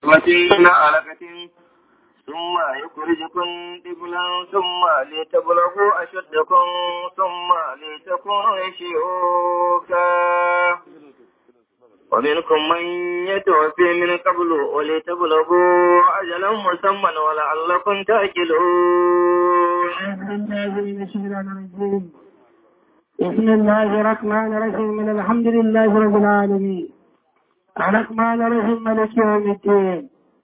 نطفة علقة ثم يخرجكم طفلا ثم لتبلغوا أشدكم ثم لتكونوا شيوخا ومنكم من يتوفي من قبل ولتبلغوا أجلا مسمى ولعلكم تأكلون بسم الله الرحمن الرحيم الحمد لله رب العالمين الرحمن الرحيم مالك يوم الدين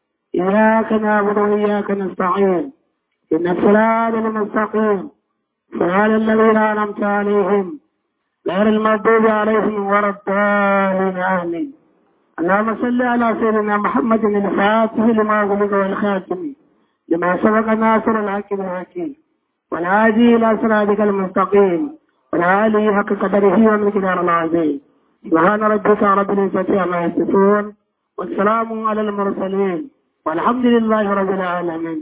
إياك نعبد وإياك نستعين إن الصراط المستقيم صراط الذين أنعمت عليهم غير المغضوب عليهم ولا الضالين آمين اللهم صل على سيدنا محمد الفاتح لما غلق والخاتم لما سبق ناصر الحق بالحكيم والهادي إلى صراطك المستقيم والعالي حق قدره ومقدار العظيم سبحان ربك رب العزة عما يصفون والسلام على المرسلين والحمد لله رب العالمين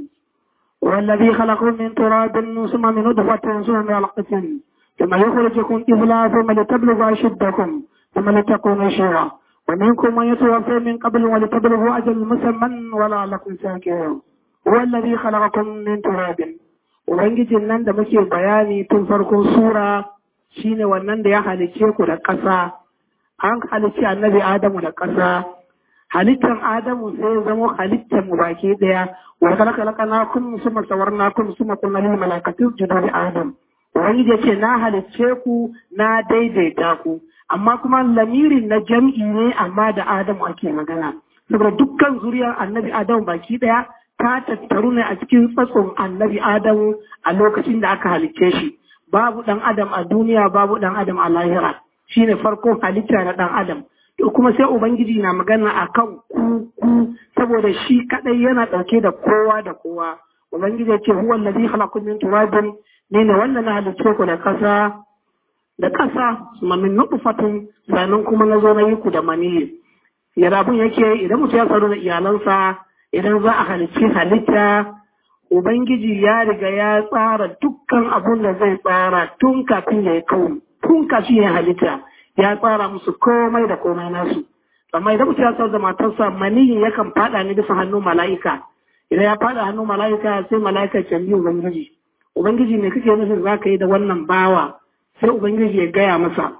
هو الذي خلقكم من تراب ثم من نطفة ثم من علقة ثم يخرجكم طفلا ثم لتبلغوا أشدكم ثم لتكونوا شيعا ومنكم من يتوفى من قبل ولتبلغوا أجل مسمى ولعلكم ساكرون هو الذي خلقكم من تراب Ubangijin nan da muke bayani tun farkon sura shine wannan da ya halicce ku da ƙasa, an halicci annabi Adamu da ƙasa, halittar Adamu sai zama halittar mu baki ɗaya, wa kalaka na kun suma sawar na kun suma kun lil malakatu judu Adam. Ubangiji ya ce na halicce ku na daidaita ku, amma kuma lamirin na jam'i ne amma da Adamu ake magana. Saboda dukkan zuriyar annabi Adamu baki ɗaya ta tattaru ne a cikin tsatson annabi Adamu a lokacin da aka halicce shi. Babu ɗan Adam a duniya, babu ɗan Adam a lahira. Shi ne farkon halitta na ɗan Adam. To kuma sai Ubangiji na magana a kan ku ku saboda shi kaɗai yana ɗauke da kowa da kowa. Ubangiji ya ce huwa allazi khalaqakum min turabin ne ne wannan na halicce ku da ƙasa da ƙasa suma min nutfatin sannan kuma na zo na yi ku da maniyi. Yadda abun yake idan mutum ya tsaro da iyalansa idan za a halicci halitta Ubangiji ya riga ya tsara dukkan abun da zai tsara tun kafin ya yi kawo, tun kafin ya halitta ya tsara musu komai da komai nasu. Amma idan mutum ya tsara da matarsa maniyin yakan fada ne bisa hannun mala'ika. Idan ya fada hannun mala'ika sai mala'ika can biyu Ubangiji. Ubangiji ne kake nufin za ka yi da wannan bawa sai Ubangiji ya gaya masa.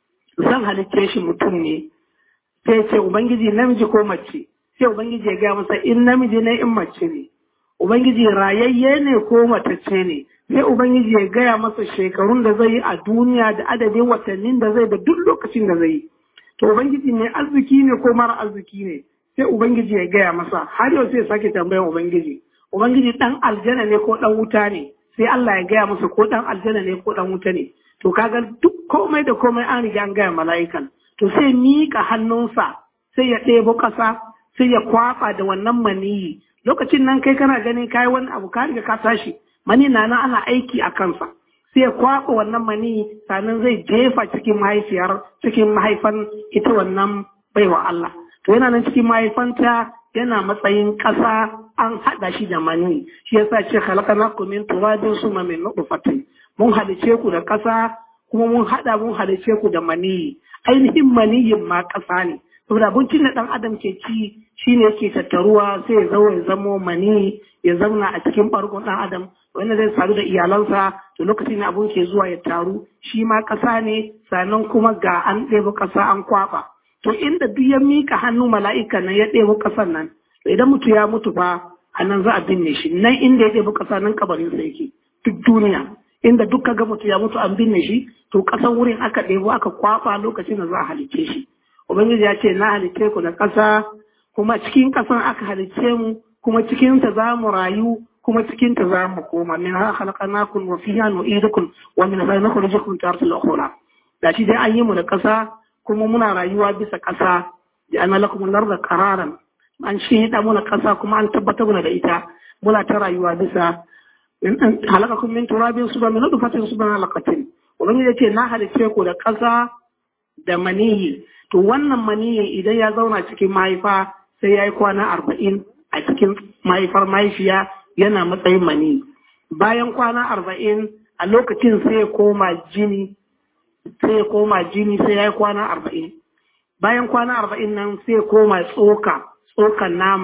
Zan halicce shi mutum ne. Sai ce Ubangiji namiji ko mace. sai Ubangiji ya gaya masa in namiji ne in mace ne. Ubangiji rayayye ne ko matacce ne, sai Ubangiji ya gaya masa shekarun da zai yi a duniya da adadin watannin da zai da duk lokacin da zai yi. To Ubangiji ne arziki ne ko mara arziki ne, sai Ubangiji ya gaya masa har yau sai sake tambayan Ubangiji. Ubangiji ɗan aljana ne ko ɗan wuta ne, sai Allah ya gaya masa ko ɗan aljana ne ko ɗan wuta ne. To kaga duk komai da komai an riga an gaya mala'ikan. To sai miƙa hannunsa sai ya ɗebo ƙasa sai ya kwafa da wannan maniyi lokacin nan kai kana ganin kai wani abu ka riga ka tashi mani na nan ana aiki a kansa sai ya kwafa wannan maniyi sannan zai jefa cikin mahaifiyar cikin mahaifan ita wannan baiwa Allah to yana nan cikin mahaifanta yana matsayin ƙasa an haɗa shi da mani shi yasa ce khalaqnakum min turabin summa min nutfatin mun halice ku da ƙasa kuma mun haɗa mun halice ku da maniyi ainihin maniyin ma ƙasa ne saboda abincin da ɗan adam ke ci shine yake tattaruwa sai ya zo ya zamo mani ya zauna a cikin ɓargon ɗan adam wanda zai sadu da iyalansa to lokacin da abun ke zuwa ya taru shi ma ƙasa ne sannan kuma ga an ɗebo ƙasa an kwaɓa to inda duk ya miƙa hannu mala'ika nan ya ɗebo ƙasan nan to idan mutu ya mutu fa a nan za a binne shi nan inda ya ɗebo ƙasa nan kabarinsa yake duk duniya inda duk ga mutu ya mutu an binne shi to ƙasan wurin aka ɗebo aka kwaɓa lokacin da za a halicce shi Ubangiji ya ce na halicce ku da ƙasa kuma cikin ƙasan aka halicce mu kuma cikin ta za mu rayu kuma cikin ta za mu koma min ha khalaqnakum wa fiha nu'idukum wa min ha nukhrijukum taratan ukhra da shi dai an yi mu da ƙasa kuma muna rayuwa bisa ƙasa da ana lakum al-ardha qararan an shi da muna ƙasa kuma an tabbatar muna da ita muna ta rayuwa bisa halakakum min turabin suba min nutfatin suba halaqatin Ubangiji ya ce na halicce ku da ƙasa da maniyi to wannan maniyin idan ya zauna cikin mahaifa sai ya yi kwana arba'in a cikin mahaifar mahaifiya yana matsayin mani bayan kwana arba'in a lokacin sai ya koma jini sai ya koma jini sai ya yi kwana arba'in bayan kwana arba'in nan sai ya koma tsoka tsokan nama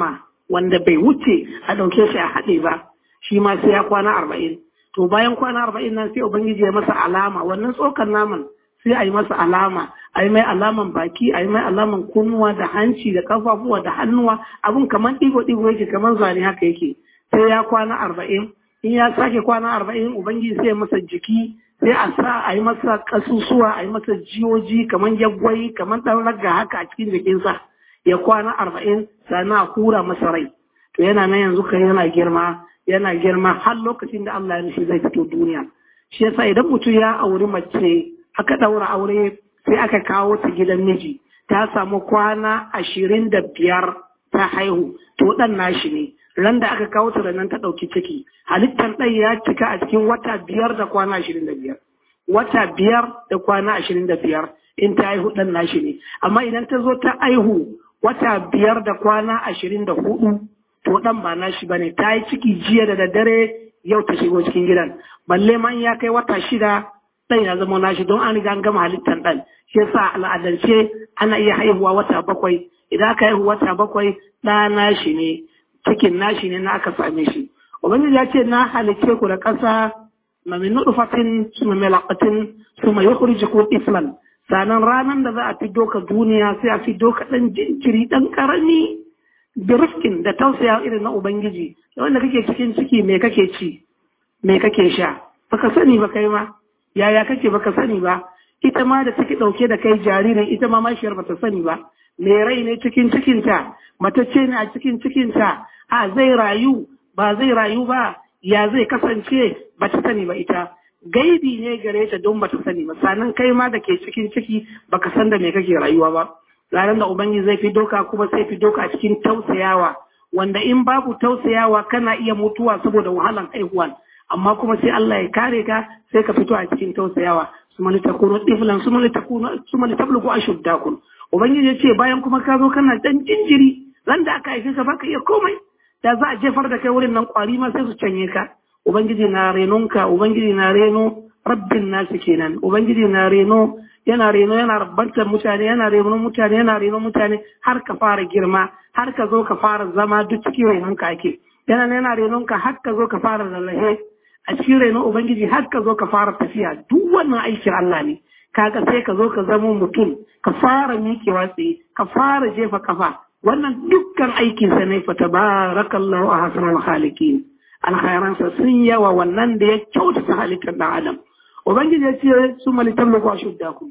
wanda bai wuce a ɗauke shi a haɗe ba shi ma sai ya kwana arba'in to bayan kwana arba'in nan sai ubangiji ya masa alama wannan tsokar naman sai a yi masa alama a yi mai alaman baki a yi mai alaman kunnuwa da hanci da kafafuwa da hannuwa abin kamar ɗigo ɗigo yake kamar zane haka yake sai ya kwana arba'in in ya sake kwana arba'in ubangiji sai ya masa jiki sai a sa a yi masa kasusuwa a yi masa jiyoji kamar yaggwai kamar ɗan ragga haka a cikin jikinsa ya kwana arba'in sannan a hura masa rai to yana nan yanzu kan yana girma yana girma har lokacin da Allah ya nufi zai fito duniya shi yasa idan mutum ya auri mace aka ɗaura aure sai aka kawo ta gidan miji ta samu kwana ashirin da biyar ta haihu to ɗan nashi ne ran da aka kawo ta da nan ta ɗauki ciki halittar ɗan ya cika a cikin wata biyar da kwana ashirin da biyar wata biyar da kwana ashirin da biyar in ta haihu ɗan nashi ne amma idan ta zo ta haihu wata biyar da kwana ashirin da hudu to ɗan ba nashi ba ne ta yi ciki jiya da daddare yau ta shigo cikin gidan balle ma in ya kai wata shida ɗan ya zama nashi don an riga an gama halittar ɗan shi yasa al'adance ana iya haihuwa wata bakwai idan aka haihu wata bakwai ɗa nashi ne cikin nashi ne na aka same shi ubangiji ya ce na halicce ku da ƙasa ma min nutfatin suma milaqatin suma yukhrijukum iflan sanan ranan da za a fiddo ka duniya sai a fiddo ka dan jinjiri dan karami birfkin da tausaya irin na ubangiji wanda kake cikin ciki me kake ci me kake sha baka sani ba kai ma yaya kake baka sani ba ita ma da take dauke da kai jaririn ita ma mashiyar bata sani ba me rai ne cikin cikinta matacce ne a cikin cikinta a zai rayu ba zai rayu ba ya zai kasance ba ta sani ba ita gaibi ne gare ta don ba ta sani ba sanan kai ma da ke cikin ciki baka san da me kake rayuwa ba ranar da ubangiji zai fi doka kuma sai fi doka a cikin tausayawa wanda in babu tausayawa kana iya mutuwa saboda wahalan haihuwan amma kuma sai Allah ya kare ka sai ka fito a cikin tausayawa suma litakunu tiflan suma litakunu suma litablugu ashuddakum ubangiji ya ce bayan kuma ka zo kana dan jinjiri ran da aka haife ka baka iya komai da za a jefar da kai wurin nan kwari ma sai su canye ka ubangiji na renonka ubangiji na reno rabbin nasu kenan ubangiji na reno yana reno yana rabbantar mutane yana reno mutane yana reno mutane har ka fara girma har ka zo ka fara zama duk cikin renonka ake yana yana renonka har ka zo ka fara lallahe a cikin renon ubangiji har ka zo ka fara tafiya duk wannan aikin Allah ne kaga sai ka zo ka zama mutum ka fara miƙewa tsaye ka fara jefa kafa wannan dukkan aikinsa ne fa tabarakallahu a hasanul khaliqin alkhairansa sun yawa wannan da ya kyautata halittar dan adam ubangiji ya ce su malitan da shudda ku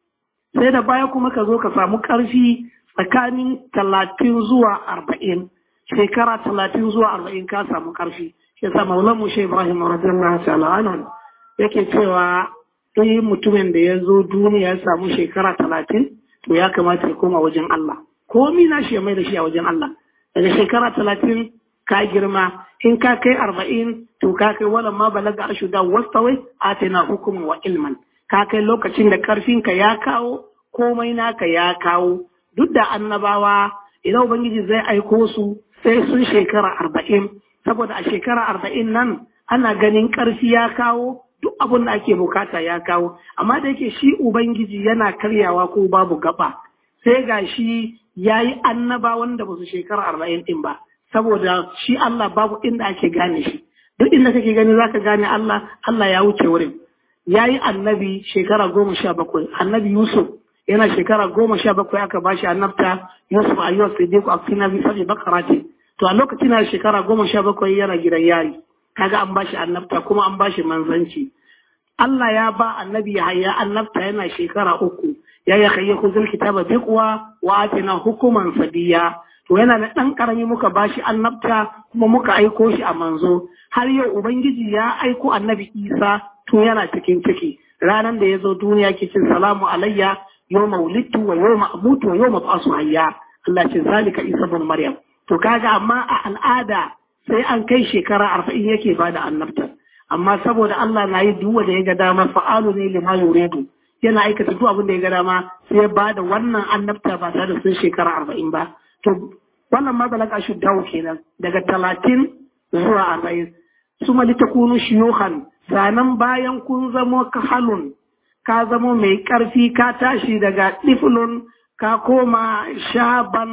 sai da baya kuma ka zo ka samu karfi tsakanin talatin zuwa arba'in shekara talatin zuwa arba'in ka samu karfi shi yasa maulan mu shi ibrahim radiyallahu ta'ala anhu yake cewa duk mutumin da ya zo duniya ya samu shekara talatin to ya kamata ya koma wajen Allah komi na shi ya mai da shi a wajen Allah daga shekara talatin ka girma in ka kai arba'in to ka kai wala ma balaga ashu da wastawai atina hukumin wa ilman ka kai lokacin da karfinka ya kawo komai naka ya kawo duk da annabawa idan ubangiji zai aiko su sai sun shekara arba'in saboda a shekara arba'in nan ana ganin karfi ya kawo duk abin da ake bukata ya kawo amma da yake shi ubangiji yana karyawa ko babu gaba sai ga shi ya yi annaba wanda ba su shekara arba'in din ba saboda shi Allah babu inda ake gane shi duk inda kake gani zaka gane Allah Allah ya wuce wurin ya yi annabi shekara goma sha bakwai annabi Yusuf yana shekara goma sha bakwai aka bashi annabta Yusuf ayyuwa siddiq a cikin nabi sabi bakarati to a lokacin na shekara goma sha bakwai yana gidan yari kaga an bashi annabta kuma an bashi manzanci Allah ya ba annabi Yahaya annabta yana shekara uku ya ya kai kuzul kitaba biqwa wa atina hukuman sadiya to yana da dan karami muka bashi annabta kuma muka aiko shi a manzo har yau ubangiji ya aiko annabi Isa tun yana cikin ciki ranar da ya zo duniya ke cin salamu alayya yawma wulidtu wa yawma amutu wa yawma ba'su hayya Allah ce zalika Isa bin Maryam to kaga amma a al'ada sai an kai shekara arba'in yake bada annabta amma saboda Allah na yi duk wanda ya ga dama fa'alu ne lima yuridu yana aikata duk abin da ya ga dama sai ya bada wannan annabta ba tare da sun shekara arba'in ba to wannan ma balaga shi dawo kenan daga talatin zuwa arba'in su mali ta kunu shiyuhan sanan bayan kun zamo kahalun ka zamo mai ƙarfi ka tashi daga ɗiflun ka koma shaban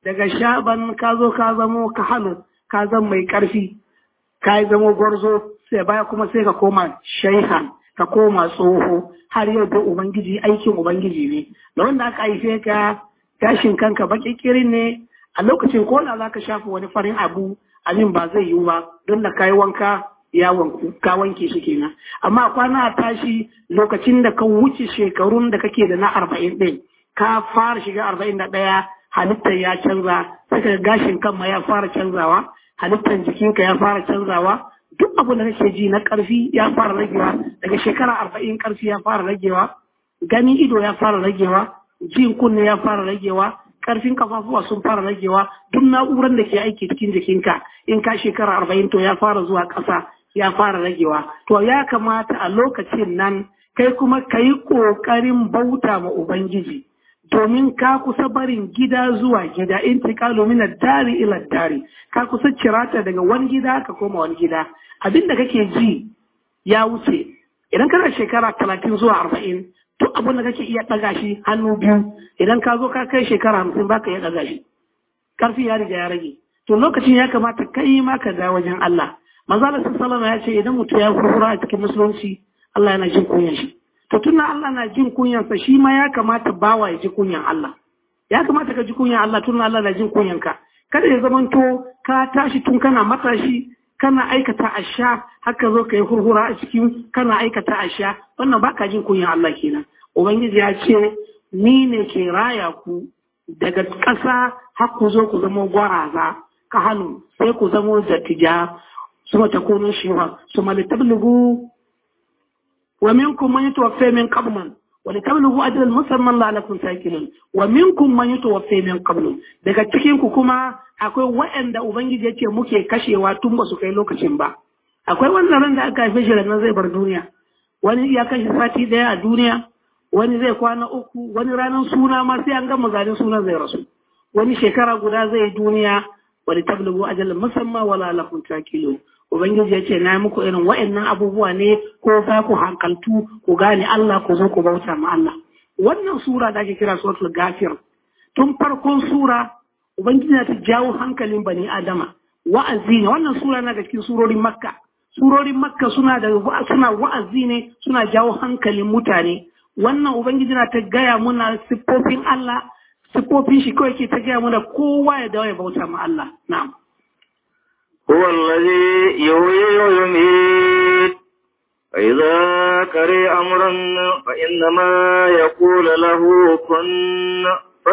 daga shaban ka zo ka zamo ka hannu ka zama mai ƙarfi ka yi zamo gwarzo sai baya kuma sai ka koma shaihan ka koma tsoho har yau da ubangiji aikin ubangiji ne da wanda aka haife ka gashin kanka baki kirin ne a lokacin ko da za ka shafa wani farin abu abin ba zai yiwu ba don da ka yi wanka ya wanku ka wanke shi kenan amma kwana a tashi lokacin da ka wuce shekarun da kake da na arba'in ɗin ka fara shiga arba'in da ɗaya halittar ya canza sai ka gashin kan ma ya fara canzawa halittar jikinka ya fara canzawa duk abu da kake ji na ƙarfi ya fara ragewa daga shekara arba'in ƙarfi ya fara ragewa ganin ido ya fara ragewa jin kunne ya fara ragewa ƙarfin kafafuwa sun fara ragewa duk na'urar da ke aiki cikin jikinka in ka shekara arba'in to ya fara zuwa ƙasa ya fara ragewa to ya kamata a lokacin nan kai kuma ka yi ƙoƙarin bauta ma ubangiji domin ka kusa barin gida zuwa gida in tiƙalo mina dari ila dari ka kusa cirata daga wani gida ka koma wani gida abin da kake ji ya wuce idan kana shekara talatin zuwa arba'in duk abin da kake iya ɗaga shi hannu biyu idan ka zo ka kai shekara hamsin ba ka iya ɗaga shi ƙarfi ya riga ya rage to lokacin ya kamata kai ma ka ga wajen Allah manzo Allah sallallahu ya ce idan mutum ya furfura a cikin musulunci Allah yana jin kunyan shi to tunda Allah na jin kunyansa shi ma ya kamata bawa ya ji kunyan Allah ya kamata ka ji kunyan Allah tunda Allah na jin kunyan ka kada ya zamanto ka tashi tun kana matashi kana aikata asha haka zo ka yi hurhura a cikin kana aikata asha wannan baka jin kunyan Allah kenan ubangiji ya ce ni ne ke raya ku daga ƙasa har ku zo ku zama gwaraza ka hannu sai ku zama dattija su mata kunun shiwa su malitablugu ومنكم من يتوفى من قبل ولتبلغوا أجل المسمى لعلكم تاكلون ومنكم من يتوفى من قبل daga cikin ku kuma akwai waɗanda ubangiji yace muke kashewa tun ba su kai lokacin ba akwai wannan ran da aka haife shi nan zai bar duniya wani ya kashe sati daya a duniya wani zai kwana uku wani ranar suna ma sai an gama zanen sunan zai rasu wani shekara guda zai duniya wani tablugu ajalin musamman wala lakum takilun Ubangiji ya ce, Na muku irin wa'annan abubuwa ne ko za ku hankaltu ku gane Allah ku zo ku bauta ma Allah. Wannan sura da ake kira suratul gafir. Tun farkon sura, Ubangiji na ta jawo hankalin bani Adama. Wa'azi ne, wannan sura na da cikin surorin Makka. Surorin Makka suna da suna wa'azi ne, suna jawo hankalin mutane. Wannan Ubangiji na ta gaya muna siffofin Allah, siffofin shi kawai ke ta gaya muna kowa ya dawo ya bauta ma Allah. Na'am. هو الذي يحيي ويميت فإذا كره أمرا فإنما يقول له كن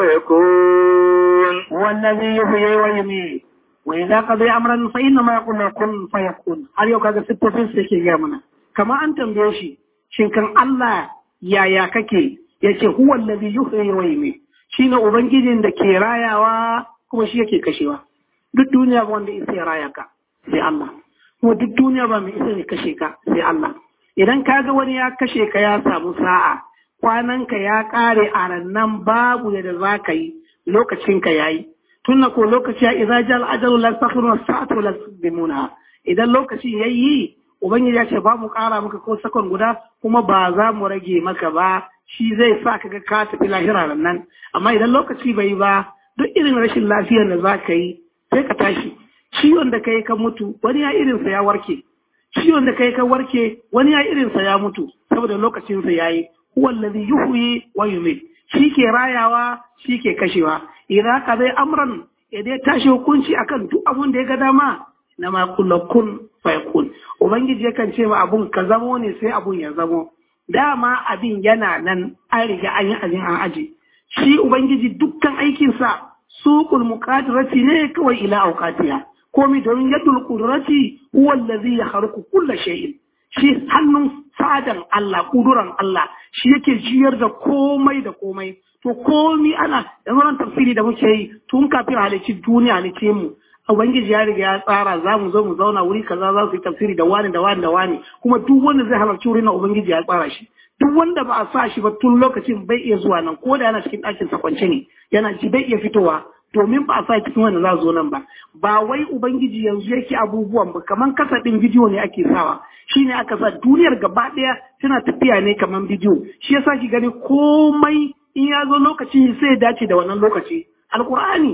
فيكون هو الذي يحيي ويميت وإذا قضي أمرا فإنما يقول له كن فيكون هل يو كذا ستة في سيكي جامنا كما أنت بيوشي شين كان الله يا يا ككي يكي هو الذي يحيي ويميت شين أبنجي da ke rayawa kuma shi yake kashewa duk duniya ba wanda isa ya raya ka sai Allah kuma duk duniya ba mai isa ya kashe ka sai Allah idan ka ga wani ya kashe ka ya samu sa'a kwananka ya kare a rannan babu da za ka yi lokacin ka yayi tunna ko lokaci ya idza jal ajalu la takhru sa'atu la tudimuna idan lokaci yayi ubangiji ya ce ba mu kara maka ko sakon guda kuma ba za mu rage maka ba shi zai sa ka ga ka tafi lahira nan amma idan lokaci bai ba duk irin rashin lafiyar da za ka yi sai ka tashi ciwon da kai ka mutu wani ya irinsa ya warke ciwon da kai ka warke wani ya irinsa ya mutu saboda lokacinsa ya yi wallazi yuhyi wa yumit shi ke rayawa shi ke kashewa idan ka zai amran ya dai tashi hukunci akan duk abun da ya ga dama na ma kun fayakun ubangiji yakan ce ma abun ka zamo ne sai abun ya zamo dama abin yana nan an riga an yi abin an aje shi ubangiji dukkan aikinsa suqul muqadirati ne kawai ila auqatiha komi domin yadul qudrati huwa allazi yakhluqu kulla shay'in shi hannun fadan Allah kuduran Allah shi yake jiyar da komai da komai to komi ana yanzu nan tafsiri da muke yi tun kafin halicci duniya ne ce mu ubangiji ya riga ya tsara za mu zo mu zauna wuri kaza za su yi tafsiri da wani da wani da wani kuma duk wanda zai halarci wurin na ubangiji ya tsara shi duk wanda ba a sa shi ba tun lokacin bai iya zuwa nan ko da yana cikin ɗakin sa kwance ne yana ji bai iya fitowa domin ba a sa cikin wanda za zo nan ba ba wai ubangiji yanzu yake abubuwan ba kaman kasa ɗin bidiyo ne ake sawa shine aka sa duniyar gaba ɗaya tana tafiya ne kaman bidiyo shi yasa ki gani komai in ya zo lokaci sai ya dace da wannan lokaci alkur'ani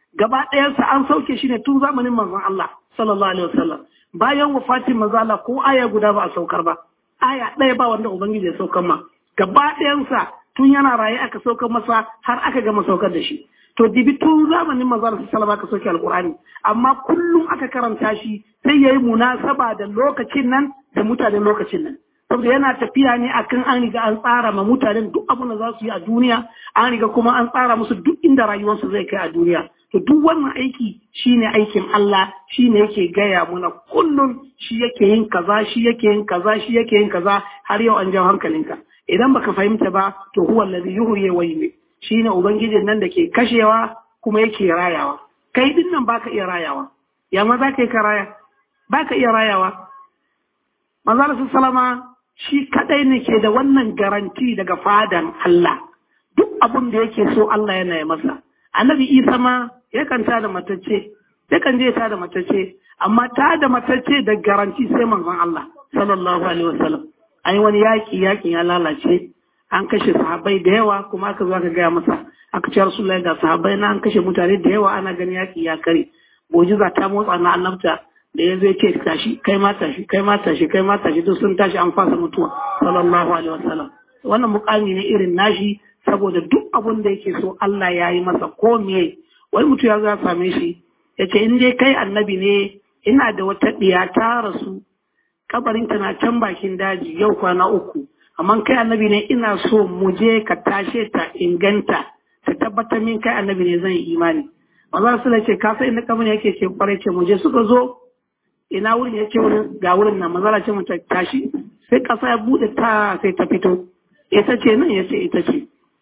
gaba ɗayansa an sauke shi ne tun zamanin manzon Allah sallallahu alaihi wasallam bayan wafatin manzon Allah ko aya guda ba a saukar ba aya ɗaya ba wanda ubangiji ya saukar ma gaba ɗayansa tun yana raye aka saukar masa har aka gama saukar da shi to dibi tun zamanin manzon Allah sallallahu aka sauke alqur'ani amma kullum aka karanta shi sai yayi munasaba da lokacin nan da mutanen lokacin nan saboda yana tafiya ne akan an riga an tsara ma mutanen duk abin da za su yi a duniya an riga kuma an tsara musu duk inda rayuwarsu zai kai a duniya to duk wannan aiki shine aikin Allah shine yake gaya muna kullum shi yake yin kaza shi yake yin kaza shi yake yin kaza har yau an jawo hankalinka idan baka fahimta ba to huwa allazi yuhyi wa yumiit shine ubangijin nan da ke kashewa kuma yake rayawa kai din nan baka iya rayawa ya ma za ka yi ka raya baka iya rayawa manzo salama shi kadai ne ke da wannan garanti daga fadan Allah duk abin da yake so Allah yana yi masa annabi Isa ma yakan ta da matacce yakan je ta da matacce amma ta da matacce da garanti sai manzon Allah sallallahu alaihi wasallam ai wani yaki yakin ya lalace an kashe sahabbai da yawa kuma aka zo aka gaya masa aka ce rasulullahi ga sahabbai na an kashe mutane da yawa ana gani yaki ya kare mu'jiza ta motsa na annabta da ya zai ce tashi kai ma tashi kai ma tashi kai ma tashi duk sun tashi an fasa mutuwa sallallahu alaihi wasallam wannan mukami ne irin nashi saboda duk abun da yake so Allah ya yi masa ko me wani mutum ya zo ya same shi ya ce in dai kai annabi ne ina da wata ɗiya ta rasu kabarin ta na can bakin daji yau kwana uku amma kai annabi ne ina so mu je ka tashe ta inganta ta tabbatar min kai annabi ne zan yi imani manzo sallallahu ce ka sai inda kabarin yake ce kwarai ce mu je suka zo ina wurin ya ce wurin ga wurin nan manzo ce mu tashi sai kasa ya bude ta sai ta fito ita ce nan ya ce ita ce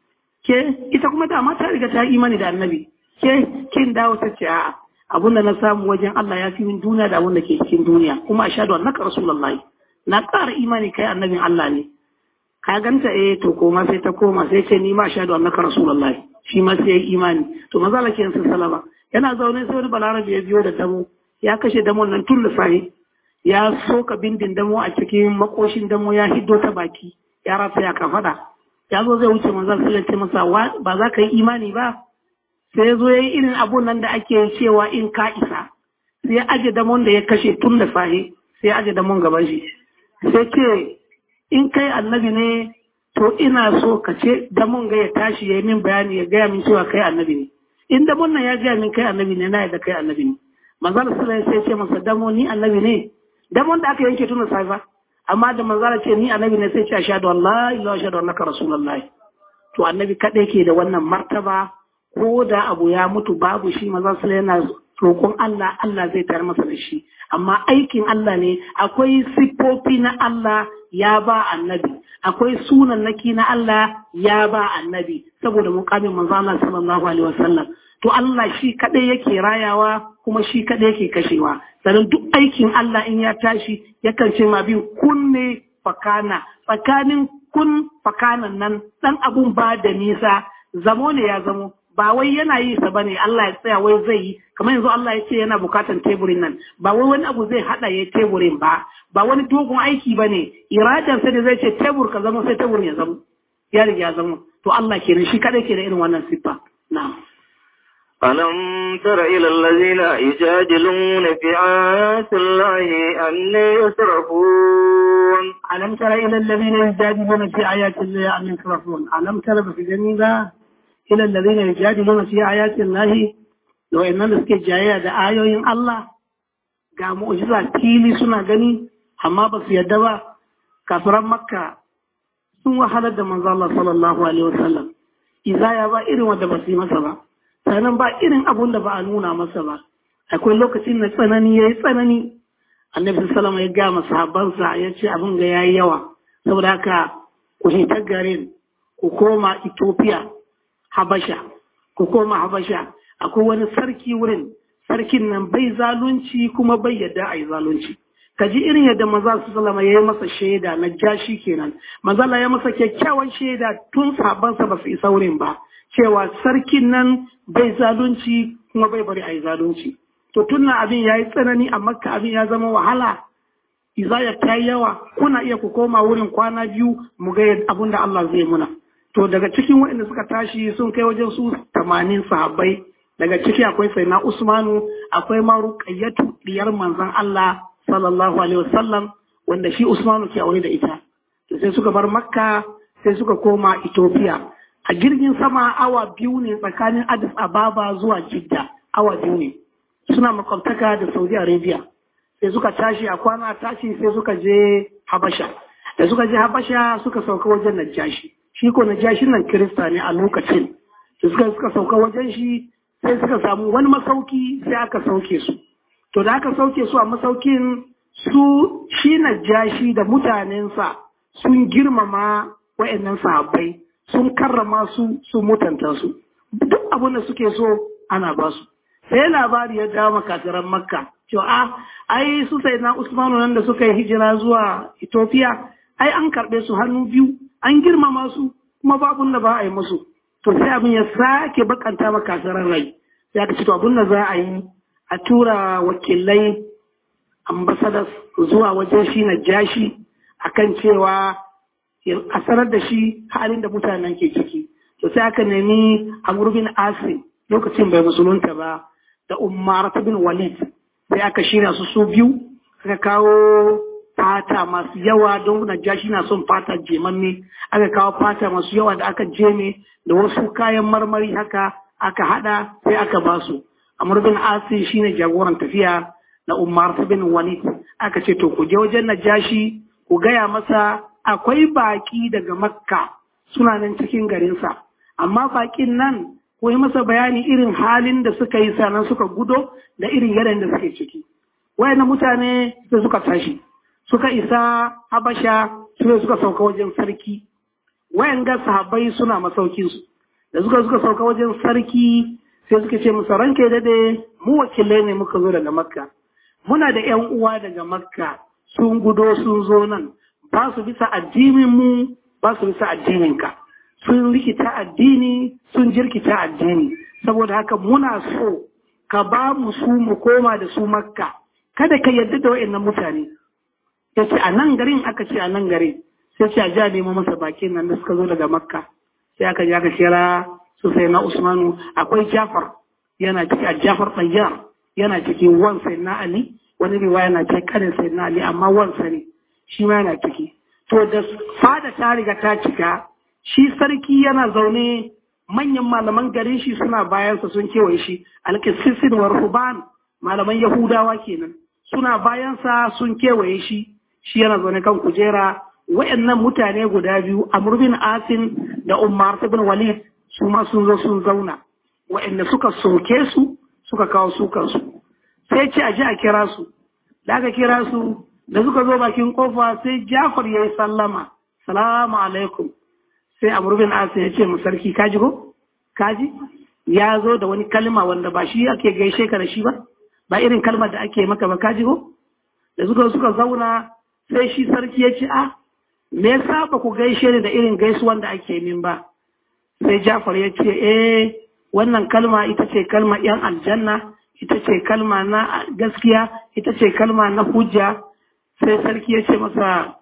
ke ita kuma dama ta riga ta imani da annabi ke kin dawo ta ce a'a abun da na samu wajen Allah ya fi min duniya da abun da ke cikin duniya kuma ashhadu annaka rasulullahi na ƙara imani kai annabin Allah ne ka ganta eh to koma sai ta koma sai ce ni ma ashhadu annaka rasulullahi shi ma sai imani to maza Allah kiyan sallama yana zaune sai wani balarabe ya biyo da damo ya kashe damon nan tun lissahi ya soka bindin damo a cikin makoshin damo ya hiddo ta baki ya rasa ya kafada ya zo zai wuce manzon sallallahu alaihi masa ba za ka yi imani ba sai zo yayi irin abun nan da ake cewa in ka isa sai aje damon da ya kashe tun da sahi sai aje damon gaban shi sai ce in kai annabi ne to ina so ka ce damon ga ya tashi ya yi min bayani ya gaya min cewa kai annabi ne in damon nan ya gaya min kai annabi ne na yadda kai annabi ne manzon sallallahu alaihi sai ce masa damo ni annabi ne damon da aka yanke tun da sahi ba amma da manzara ce ni annabi ne sai ce ashhadu an la ilaha illallah annaka rasulullahi to annabi kadai ke da wannan martaba ko da abu ya mutu babu shi manzon sallallahu yana roƙon Allah Allah zai tayar masa da shi amma aikin Allah ne akwai siffofi na Allah ya ba annabi akwai sunan naki na Allah ya ba annabi saboda mukamin manzon Allah sallallahu alaihi wasallam to Allah shi kadai yake rayawa kuma shi kadai yake kashewa sannan duk aikin Allah in ya tashi yakan ce ma bin kunne fakana tsakanin kun fakanan nan dan abun ba da nisa zamo ne ya zamo ba wai yana yi sa bane Allah ya tsaya wai zai yi kamar yanzu Allah ya ce yana bukatan teburin nan ba wai wani abu zai hada ya teburin ba ba wani dogon aiki bane iradan sai da zai ce tebur ka zama sai tebur ya zama ya riga ya zama to Allah kenan shi kadai ke da irin wannan siffa na'am ألم تر إلى الذين يجادلون في آيات الله أن يصرفون ألم تر إلى الذين يجادلون في آيات الله أن يصرفون ألم تر في جميلة إلى الذين يجادلون في آيات الله لو إن نسك جاية دا آيوين الله ga mu'jiza fili suna gani amma ba su yadda ba kafiran makka sun wahalar da manzo Allah sallallahu alaihi wasallam izaya ba irin wanda ba su yi masa ba sannan ba irin abun da ba a nuna masa ba akwai lokacin na tsanani yayi tsanani annabi sallallahu ya ga masahabansa ya ce abin ga yayi yawa saboda haka ku hita garin ku koma Ethiopia Habasha ku koma Habasha akwai wani sarki wurin sarkin nan bai zalunci kuma bai yadda a yi zalunci ka ji irin yadda maza su salama ya yi masa shaida na jashi kenan mazala ya masa kyakkyawan shaida tun sabansa ba su isa wurin ba cewa sarkin nan bai zalunci kuma bai bari a yi zalunci to tun abin ya yi tsanani a makka abin ya zama wahala izaya ta yi yawa kuna iya ku koma wurin kwana biyu mu ga abin da Allah zai muna to daga cikin waɗanda suka tashi sun kai wajen su tamanin sahabbai daga ciki akwai sayyidina Usmanu akwai ma Ruqayyatu diyar manzon Allah sallallahu alaihi wasallam wanda shi Usmanu ke aure da ita to sai suka bar Makka sai suka koma Ethiopia a jirgin sama awa biyu ne tsakanin Addis Ababa zuwa Jidda awa biyu ne suna makwabtaka da Saudi Arabia sai suka tashi a kwana tashi sai suka je Habasha da suka je Habasha suka sauka wajen Najashi shi ko Najashi nan Kirista ne a lokacin da suka suka sauka wajen shi sai suka samu wani masauki sai aka sauke su to da aka sauke su a masaukin su shi Najashi da mutanensa sun girmama wa'annan sahabbai sun karrama su sun mutanta su duk abin da suke so ana ba su sai labari ya dawo makafiran makka cewa a ai su sai na usmanu nan da suka yi hijira zuwa ethiopia ai an karɓe su hannu biyu an girmama su kuma babu da ba a yi musu to sai abin ya sake bakanta makafiran rai sai aka ce to abin da za a yi a tura wakilai ambassadors zuwa wajen shi na jashi akan cewa a sanar da shi halin da mutanen ke ciki to sai aka nemi amur bin asim lokacin bai musulunta ba da umar bin walid sai aka shirya su su biyu aka kawo fata masu yawa don najashi na son fata jemanne aka kawo fata masu yawa da aka jeme da wasu kayan marmari haka aka hada sai aka ba su amur bin asim shine jagoran tafiya na umar bin walid aka ce to ku je wajen najashi ku gaya masa akwai baki daga makka suna nan cikin garinsa amma bakin nan ko yi masa bayani irin halin da suka yi sanan suka gudo da irin yanayin da suke ciki wayan mutane da suka tashi suka isa habasha su suka sauka wajen sarki wayan ga sahabbai suna masaukin su da suka suka sauka wajen sarki sai suka ce musa ranke dade mu wakilai ne muka zo daga makka muna da yan uwa daga makka sun gudo sun zo nan ba su bisa addinin mu ba su bisa addinin ka sun rikita addini sun jirkita addini saboda haka muna so ka ba mu su mu koma da su makka kada ka yarda da wa'annan mutane ya ce a nan garin aka ce a nan garin sai ce a ja nemo masa bakin nan da suka zo daga makka sai aka ji aka kira su sai na usmanu akwai jafar yana ciki a jafar ɗayyar yana cikin wan sai na ali wani riwaya na ce karin sai na ali amma wansa ne shi ma yana ciki to da fada ta riga ta cika shi sarki yana zaune manyan malaman garin shi suna bayansa sun kewaye shi alkisisin wa ruban malaman yahudawa kenan suna bayansa sun kewaye shi shi yana zaune kan kujera wayannan mutane guda biyu amr bin asin da umar bin walid su ma sun zo sun zauna wayanda suka soke su suka kawo sukan su sai ce a ji a kira su da aka kira su da suka zo bakin kofa sai jafar ya yi sallama salamu alaikum sai amr bin asin ya ce mu sarki kaji ko kaji ya zo da wani kalma wanda ba shi ake gaishe ka da shi ba ba irin kalmar da ake maka ba kaji ko da suka suka zauna sai shi sarki ya ce a me yasa ba ku gaishe ni da irin gaisuwan da ake min ba sai Jafar ya ce eh wannan kalma ita ce kalma yan aljanna ita ce kalma na gaskiya ita ce kalma na hujja sai sarki ya ce masa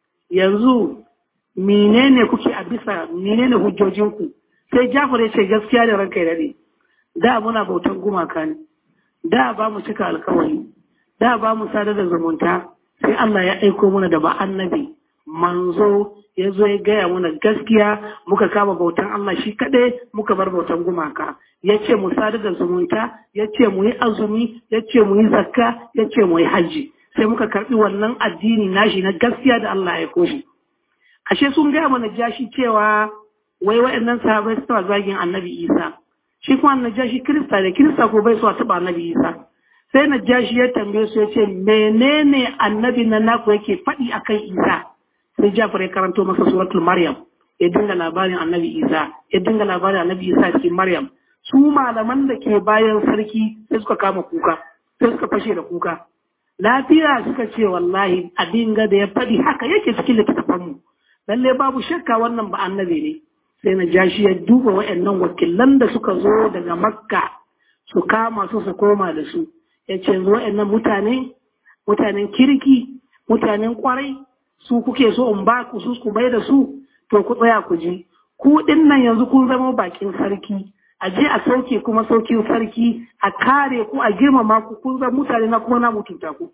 yanzu menene kuke a bisa menene hujjojinku sai Jafar ya ce gaskiya da ranka ya dade da muna bautan gumaka ne da ba mu cika alkawari da ba mu sadar da zumunta sai Allah ya aiko mana da ba annabi manzo ya zo ya gaya mana gaskiya muka kama bautan Allah shi kaɗai muka bar bautan gumaka ya ce mu sadar da zumunta ya ce mu yi azumi ya ce mu yi zakka ya ce mu yi hajji sai muka karɓi wannan addini nashi na gaskiya da Allah ya koshi ashe sun gaya mana jashi cewa wai wa'annan sahabai suna zagin annabi isa shi kuma najashi kirista da kirista ko bai so a taɓa annabi isa sai najashi ya tambaye su ya ce menene annabi na naku yake faɗi akan isa sai jafar ya karanto masa suratul maryam ya dinga labarin annabi isa ya dinga labarin annabi isa cikin maryam su malaman da ke bayan sarki sai suka kama kuka sai suka fashe da kuka lafiya suka ce wallahi a dinga da ya faɗi haka yake cikin littattafanmu lalle babu shakka wannan ba annabi ne sai na jashi ya duba wa'annan wakilan da suka zo daga makka su kama su su koma da su ya ce wa'annan mutane mutanen kirki mutanen kwarai su kuke so in ba ku su ku bai da su to ku tsaya ku ji ku din nan yanzu kun zama bakin sarki a je a sauke kuma saukin sarki a kare ku a girmama ku kun zan mutane na kuma na mutunta ku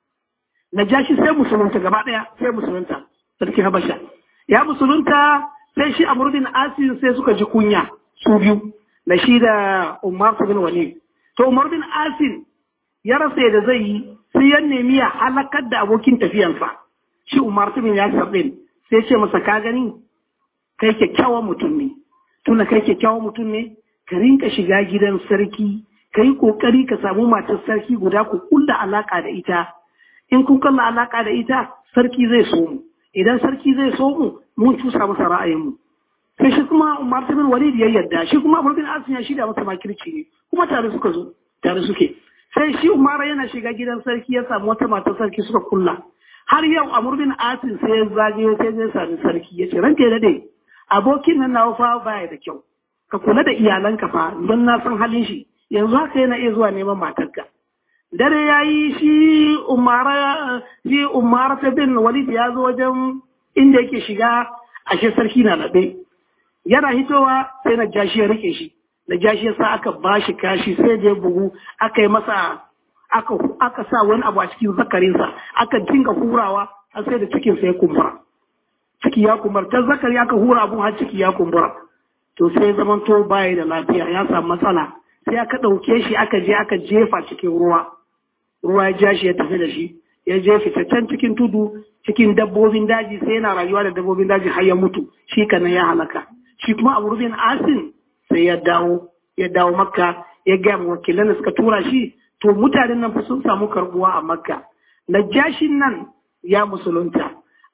najashi sai musulunta gaba daya sai musulunta sarki habasha ya musulunta sai shi amr bin asin sai suka ji kunya su biyu da shi da umar bin walid to umar bin asin ya rasa yadda zai yi sai ya nemi ya halakar da abokin tafiyansa shi umar bin yasir din sai ce masa ka gani kai kyakkyawan mutum ne tuna kai kyakkyawan mutum ne ka rinka shiga gidan sarki ka yi kokari ka samu matar sarki guda ku kulla alaka da ita in kun kalla alaka da ita sarki zai so mu idan sarki zai so mu mun cusa masa ra'ayin mu sai shi kuma Umar bin Walid ya yarda shi kuma Amr bin Asim ya shida masa makirci ne kuma tare suka zo tare suke sai shi Umar yana shiga gidan sarki ya samu wata matar sarki suka kulla har yau Amr bin Asim sai ya zagayo sai zai sami sarki ya ce ranka ya dade abokin nan nawa fa baya da kyau ka kula da iyalanka fa don na san halin shi yanzu haka yana iya zuwa neman matarka dare ya yi shi umara shi umara ta bin walid ya zo wajen inda yake shiga ashe sarki na naɗe yana hitowa sai na jashi ya rike shi na jashi ya sa aka ba shi kashi sai da ya bugu aka yi masa aka aka sa wani abu a cikin zakarinsa aka dinga hurawa har sai da cikin sai kumbura ciki ya kumbura ta zakari aka hura abun har ciki ya kumbura to sai zaman to baya da lafiya ya samu matsala sai aka ɗauke shi aka je aka jefa cikin ruwa ruwa ya ja shi ya tafi da shi ya je fitaccen cikin tudu cikin dabbobin daji sai yana rayuwa da dabbobin daji har ya mutu shi kanan ya halaka shi kuma abu rubin asin sai ya dawo ya dawo makka ya gaya ma wakilan da suka tura shi to mutanen nan fa sun samu karbuwa a makka najashin nan ya musulunta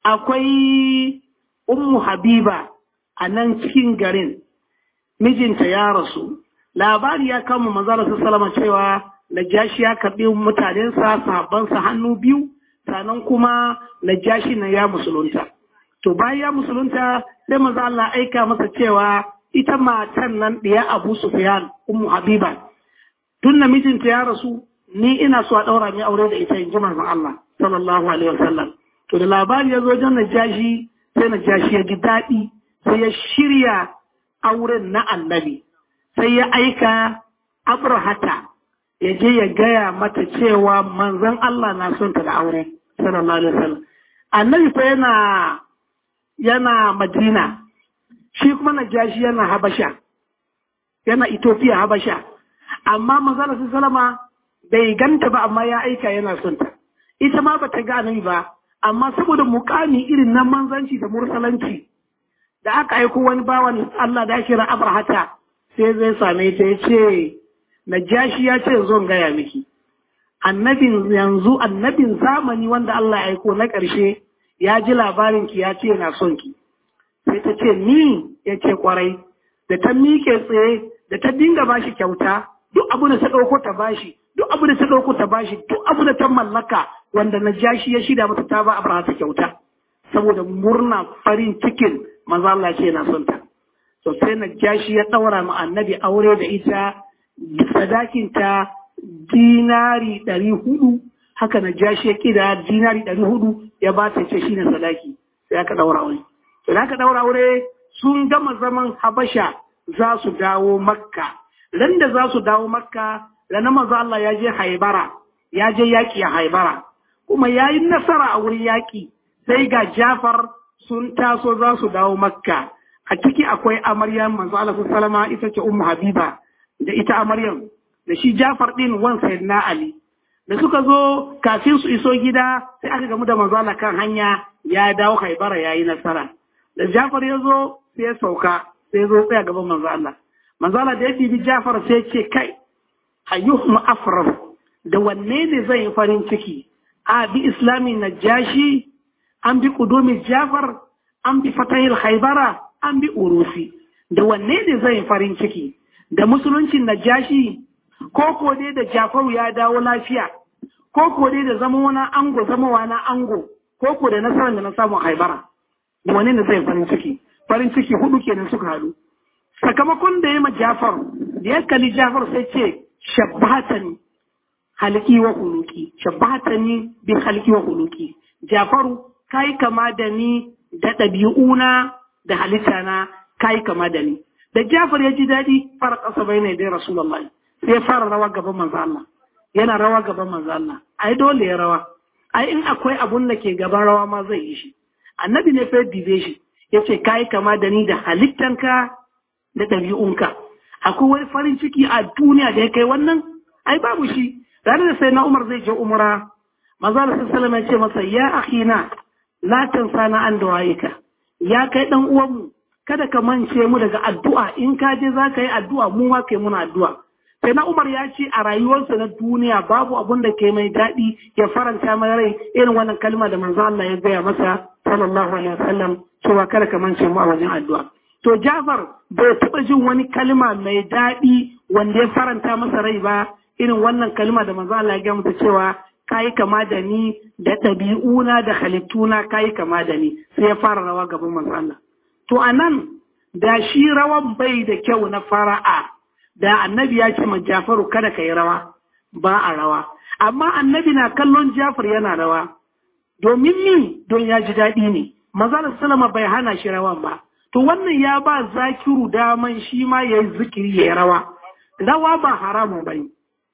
akwai ummu habiba a nan cikin garin mijinta ya rasu labari ya kama manzara salama cewa najashi ya karɓi mutanensa sahabbansa hannu biyu sannan kuma najashi na ya musulunta to bayan ya musulunta sai manzo Allah aika masa cewa ita matan nan ɗaya Abu Sufyan ummu Habiba tun da mijinta ya rasu ni ina so a ɗaura mai aure da ita in ji manzon Allah sallallahu alaihi wasallam to da labari ya zo wajen najashi sai najashi ya ji daɗi sai ya shirya auren na annabi sai ya aika abrahata ya je ya gaya mata cewa manzon Allah na son ta da aure sallallahu alaihi wasallam annabi fa yana yana madina shi kuma najashi yana habasha yana ethiopia habasha amma manzon sallama bai ganta ba amma ya aika yana son ta ita ma bata ga annabi ba amma saboda mukami irin na manzanci da mursalanci da aka aiko wani bawan Allah da kira abrahata sai zai same ta ya ce najashi ya ce zon gaya miki annabin yanzu annabin zamani wanda Allah ya aiko na ƙarshe ya ji labarin ki ya ce na son ki sai ta ce ni ya ce kwarai da ta miƙe tsaye da ta dinga bashi kyauta duk abu da ta ɗauko ta bashi duk abu da ta ɗauko ta bashi duk abu da ta mallaka wanda najashi ya shida mata ta ba abrahata kyauta saboda murna farin cikin manzo Allah ce na son ta to sai najashi ya daura ma annabi aure da ita sadakin ta dinari ɗari hudu haka najashi ya kida dinari ɗari hudu ya ba ta ce shine sadaki sai aka daura aure to da aka daura aure sun gama zaman habasha za su dawo makka ran da za su dawo makka ranar manzo Allah ya je haibara ya je yaki a haibara kuma ya yi nasara a wurin yaki sai ga Jafar sun taso za su dawo Makka. A ciki akwai amaryar manzo Allah sallama ita ce Ummu Habiba da ita amaryar da shi Jafar din wan na Ali. Da suka zo kafin su iso gida sai aka gamu da manzo Allah kan hanya ya dawo Haibara yayi nasara. Da Jafar ya zo sai ya sauka sai ya zo tsaya gaban manzo Allah. Manzo Allah da ya bi Jafar sai ya ce kai ayyuhum afrah da wanne ne zai yi farin ciki a bi islami najashi an bi kudumi jafar an bi fatahil haibara an bi urusi da wanne ne zai farin ciki da musuluncin najashi ko ko dai da jafaru ya dawo lafiya ko ko dai da zama wani ango zama wani ango ko ko da nasarar da na samu haibara da wanne ne zai farin ciki farin ciki hudu kenan suka haɗu sakamakon da ya ma jafar da ya kalli jafar sai ce shabbatani halki wa huluki shabbatani bi halki wa huluki jafaru kai kama da ni da ɗabi'una da halitta na kai kama da ni da Jafar ya ji daɗi fara ƙasa bai ne dai Rasulullahi sai ya fara rawa gaban manzo Allah yana rawa gaban manzo Allah ai dole ya rawa ai in akwai abun da ke gaban rawa ma zai yi shi annabi ne fa dibe shi yace kai kama da ni da halittanka da ɗabi'unka akwai wani farin ciki a duniya da ya kai wannan ai babu shi ranar da sai na Umar zai je umra manzo Allah sallallahu alaihi ya ce masa ya akhina la tansana an du'aika ya kai dan uwanmu kada ka mance mu daga addu'a in ka je za ka yi addu'a mu ma kai muna addu'a sai na Umar ya ce a rayuwarsa na duniya babu abun da ke mai daɗi ya faranta mai rai irin wannan kalma da manzo Allah ya gaya masa sallallahu alaihi wasallam cewa kada ka mance mu a wajen addu'a to Jafar bai taɓa jin wani kalma mai daɗi wanda ya faranta masa rai ba irin wannan kalma da manzo Allah ya gaya masa cewa kayi kama da ni da ɗabi'una da halittuna kayi kama da ni sai ya fara rawa gaban manzo Allah to anan da shi rawan bai da kyau na fara'a da annabi ya ce ma Jafaru kada ka yi rawa ba a rawa amma annabi na kallon Jafar yana rawa domin ni don ya ji daɗi ne manzo sallama bai hana shi rawan ba to wannan ya ba zakiru daman shi ma ya yi zikiri ya yi rawa rawa ba haramun bane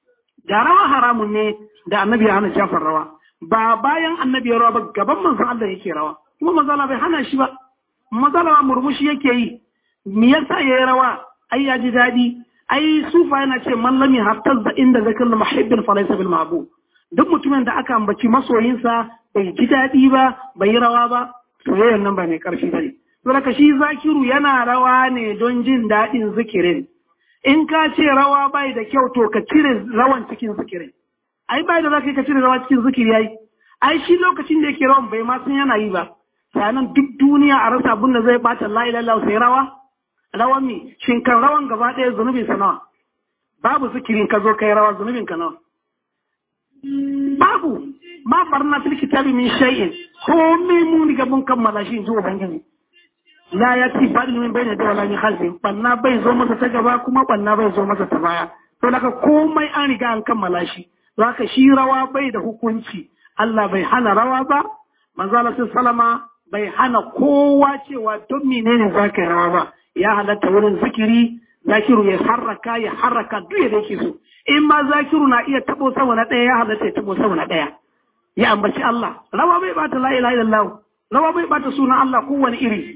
da rawa haramun ne da annabi ya hana Jafar rawa ba bayan annabi ya rawa ba gaban manzon Allah yake rawa kuma manzon Allah bai hana shi ba manzon Allah murmushi yake yi me yasa yayi rawa ai ya ji dadi ai sufa yana ce man lam yahtazza inda zakal muhibbin fa laysa bil mahbub duk mutumin da aka ambaci masoyinsa bai ji dadi ba bai yi rawa ba soyayyar nan ba mai karfi bane saboda shi zakiru yana rawa ne don jin dadin zikirin in ka ce rawa bai da kyau to ka cire rawan cikin zikirin ai bai da za ka cire rawa cikin zikiri yayi ai shi lokacin da yake rawan bai ma san yana yi ba sanan duk duniya a rasa abin da zai bata la ilaha illallah sai rawa rawan mi shin kan rawan gaba ɗaya zunubin sa nawa babu zikirin ka zo kai rawa zunubin ka nawa babu ma farna fil kitabi min shay'in ko me mun riga mun kammala shi in ji ubangiji la ya ci fadin min bai da wala min khalfi banna bai zo masa ta gaba kuma banna bai zo masa ta baya to daga komai an riga an kammala shi zaka shi rawa bai da hukunci Allah bai hana rawa ba manzo Allah sallama bai hana kowa cewa don menene zaka rawa ba ya halatta wurin zikiri zakiru ya harraka ya harraka duk yadda yake so in ma zakiru na iya tabo sama na ɗaya ya halatta ya tabo sama na ɗaya ya ambaci Allah rawa bai bata la ilaha illallah rawa bai bata sunan Allah kowane iri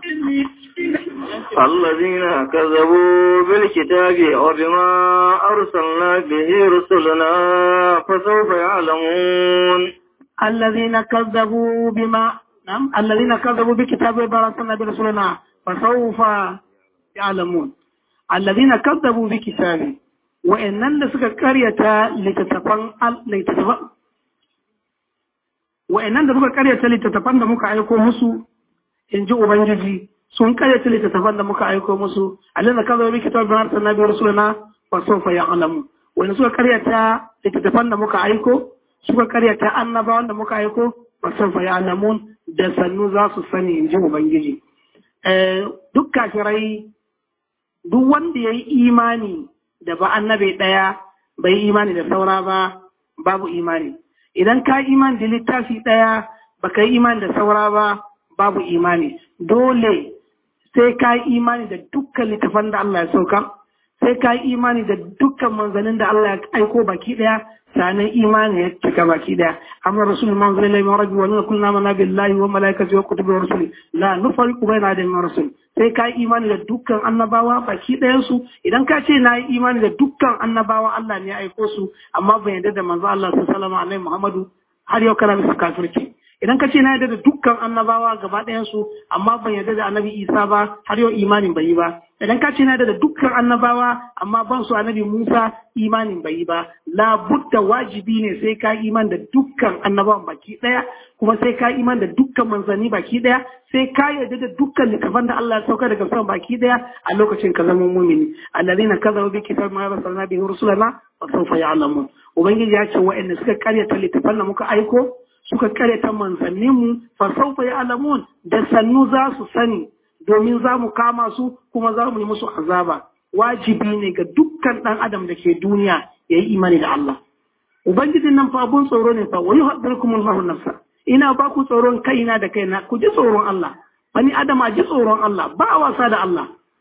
الذين كذبوا بالكتاب وبما أرسلنا به رسلنا فسوف يعلمون الذين كذبوا بما نعم الذين كذبوا بكتاب وبما أرسلنا برسلنا فسوف يعلمون الذين كذبوا بكتاب وإنن سك قرية لتتفن لتتفن وإنن سك قرية لتتفن da muka aiko musu in ji Ubangiji sun karyata littattafan da muka aiko musu alin da kazo bi kitab bin arsalna bi rasulina wa sawfa ya'lamu wanda suka karyata littattafan da muka aiko suka karyata annabawan da muka aiko wa sawfa ya'lamun da sannu za su sani in ji Ubangiji duk kafirai duk wanda ya yi imani da ba annabi ɗaya bai imani da saura ba babu imani idan ka imani da littafi ɗaya baka yi imani da saura ba babu imani dole sai ka yi imani da dukkan littafan da Allah ya sauka sai ka yi imani da dukkan manzannin da Allah ya aiko baki daya sanan imani ya cika baki daya amma rasul man zalila min rabbi wa nuna kullu amana billahi wa malaikatihi wa kutubihi wa rusuli la nufariqu baina ahadin min rasul sai ka yi imani da dukkan annabawa baki ɗayan su idan ka ce na yi imani da dukkan annabawa Allah ne ya aiko su amma ban yarda da manzo Allah sallallahu alaihi Muhammadu har yau kana bisa kafirci idan ka ce na yarda da dukkan annabawa gaba ɗayansu amma ban yarda da annabi isa ba har yau imanin bai yi ba idan ka ce na yarda da dukkan annabawa amma ban su annabi musa imanin bai yi ba labudda wajibi ne sai ka iman da dukkan annabawan baki ɗaya kuma sai ka iman da dukkan manzanni baki ɗaya sai ka yarda da dukkan littafan da Allah ya sauka daga sama baki ɗaya a lokacin ka zama mumini allazina kazabu bi kitab ma arsalna bihi rusulana wa sawfa ya'lamun ubangiji ya ce wa'anda suka karyata littafan da muka aiko suka karyata manzanninmu fa saufa ya alamun da sannu za su sani domin za mu kama su kuma za mu yi musu azaba wajibi ne ga dukkan ɗan adam da ke duniya ya yi imani da Allah ubangijin nan fa abun tsoro ne fa wa yuhaddirukum Allahu nafsa ina ba ku tsoron kaina da kaina ku ji tsoron Allah bani adam a ji tsoron Allah ba a wasa da Allah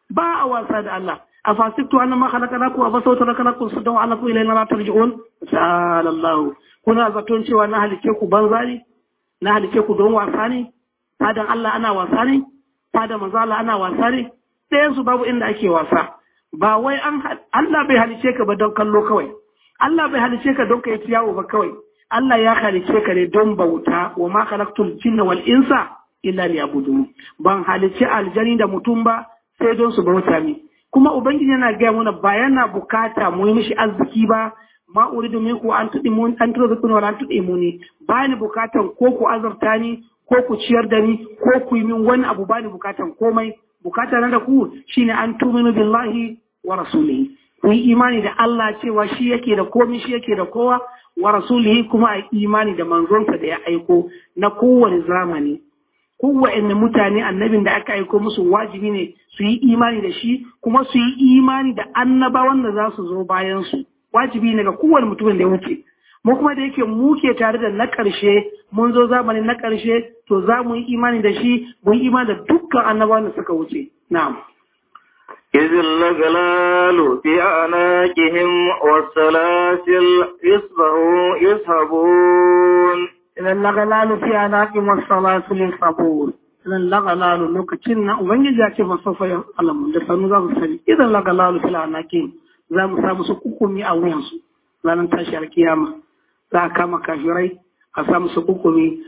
ba a wasa da Allah a fasiktu anna ma khalaqnakum wa basawtu lakum sudan wa anakum ilayna la tarji'un ta'ala Allah kuna zaton cewa na halice ku banza ne na halice ku don wasa ne fadan Allah ana wasa ne fadan manzo Allah ana wasa ne sai su babu inda ake wasa ba wai an Allah bai halice ka ba don kallo kawai Allah bai halice ka don ka yi yawo ba kawai Allah ya halice ka ne don bauta wa ma khalaqtul jinna wal insa illa liyabudun ban halice aljani da mutum ba sai don su bauta mi kuma ubangiji yana gaya mana ba yana bukata mu yi mishi arziki ba ma uridu minku an tudi mun an tudu kun wala an tudi muni ba ni bukatan ko ku azarta ni ko ku ciyar da ni ko ku yi min wani abu ba ni bukatan komai bukata na da ku shine an tuminu billahi wa rasulihi ku yi imani da Allah cewa shi yake da komai shi yake da kowa wa rasulihi kuma a imani da manzonsa da ya aiko na kowane zamani kowane mutane annabin da aka aiko musu wajibi ne su yi imani da shi kuma su yi imani da annabawan da za su zo bayan su wajibi ne ga kowane mutumin da ya wuce mu kuma da yake mu ke tare da na ƙarshe mun zo zamanin na ƙarshe to za mu yi imani da shi mu yi imani da dukkan annabawan da suka wuce na'am إذ الأغلال في أعناقهم والسلاسل يصبحوا يسحبون إذا الأغلال في أعناقهم والسلاسل يصحبون إذا الأغلال لوكتشن وبنجي جاكي فسوف يعلمون da sanu za su sani idan lagalalu fil anakin za mu samu su kukumi a wuyansu ranar tashi alkiyama za a kama kafirai a samu su kukumi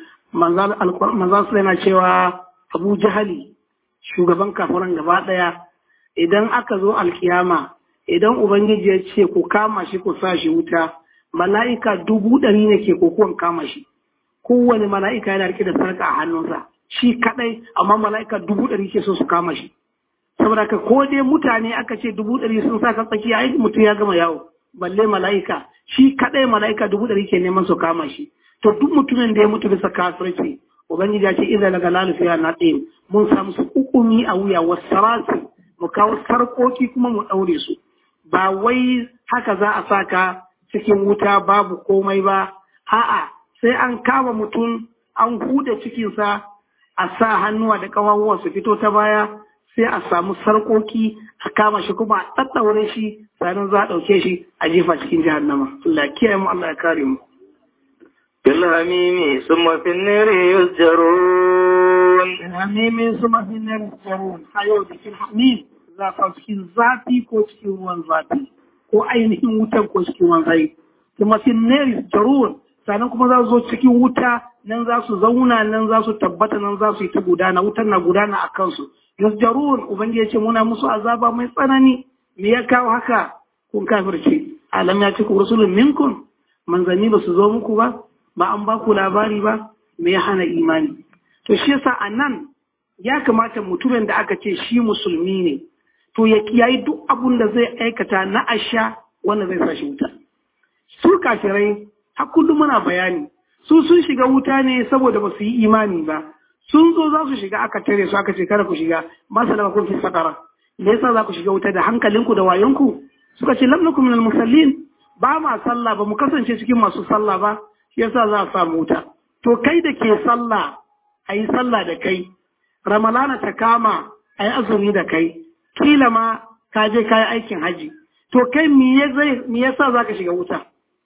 manzan su yana cewa abu jahali shugaban kafiran gaba daya idan aka zo alkiyama idan ubangiji ya ce ku kama shi ku sa shi wuta mala'ika dubu ɗari ne ke kokuwan kama shi kowane mala'ika yana rike da sarka a hannunsa shi kadai amma mala'ika dubu ɗari ke so su kama shi saboda ka ko dai mutane aka ce dubu ɗari sun sa ka tsakiya ai mutum ya gama yawo balle mala'ika shi kadai mala'ika dubu ɗari ke neman su kama shi to duk mutumin da ya mutu bisa kafirci ubangiji ya ce idan daga lalufiya na ɗin mun samu su hukumi a wuya wasu mu kawo sarkoki kuma mu ɗaure su ba wai haka za a saka cikin wuta babu komai ba a'a sai an kama mutum an huda cikinsa a sa hannuwa da ƙawawan su fito ta baya sai a samu sarkoki a kama shi kuma a ɗaɗɗaure shi sannan za a ɗauke shi a jefa cikin jahannama Allah ya kiyaye mu Allah ya kare mu بالهميم ثم في النار يسجرون الhamimi suma fi nar jarun a yau da cikin hamim za ka cikin zafi ko cikin ruwan zafi ko ainihin wutan ko cikin ruwan zafi kuma fi nar jarun sannan kuma za su zo cikin wuta nan za su zauna nan za su tabbata nan za su yi ta gudana wutan na gudana a kansu yasjarun ubangiji ya ce muna musu azaba mai tsanani me ya kawo haka kun kafirce alam ya ce ku rasulun minkum manzanni ba su zo muku ba ba an ba ku labari ba me ya hana imani to shi yasa a nan ya kamata mutumin da aka ce shi musulmi ne to ya kiyayi duk abun da zai aikata na asha wanda zai sa shi wuta su kafirai har kullum muna bayani su sun shiga wuta ne saboda ba su yi imani ba sun zo za su shiga aka tare su aka ce kada ku shiga ba su da kun fi sakara me yasa za ku shiga wuta da hankalinku da wayonku suka ce lam nakum minal musallin ba ma sallah ba mu kasance cikin masu sallah ba shi yasa za a samu wuta to kai da ke sallah a yi sallah da kai ramalana ta kama a yi azumi da kai kila ma ka je ka yi aikin haji to kai me yasa za ka shiga wuta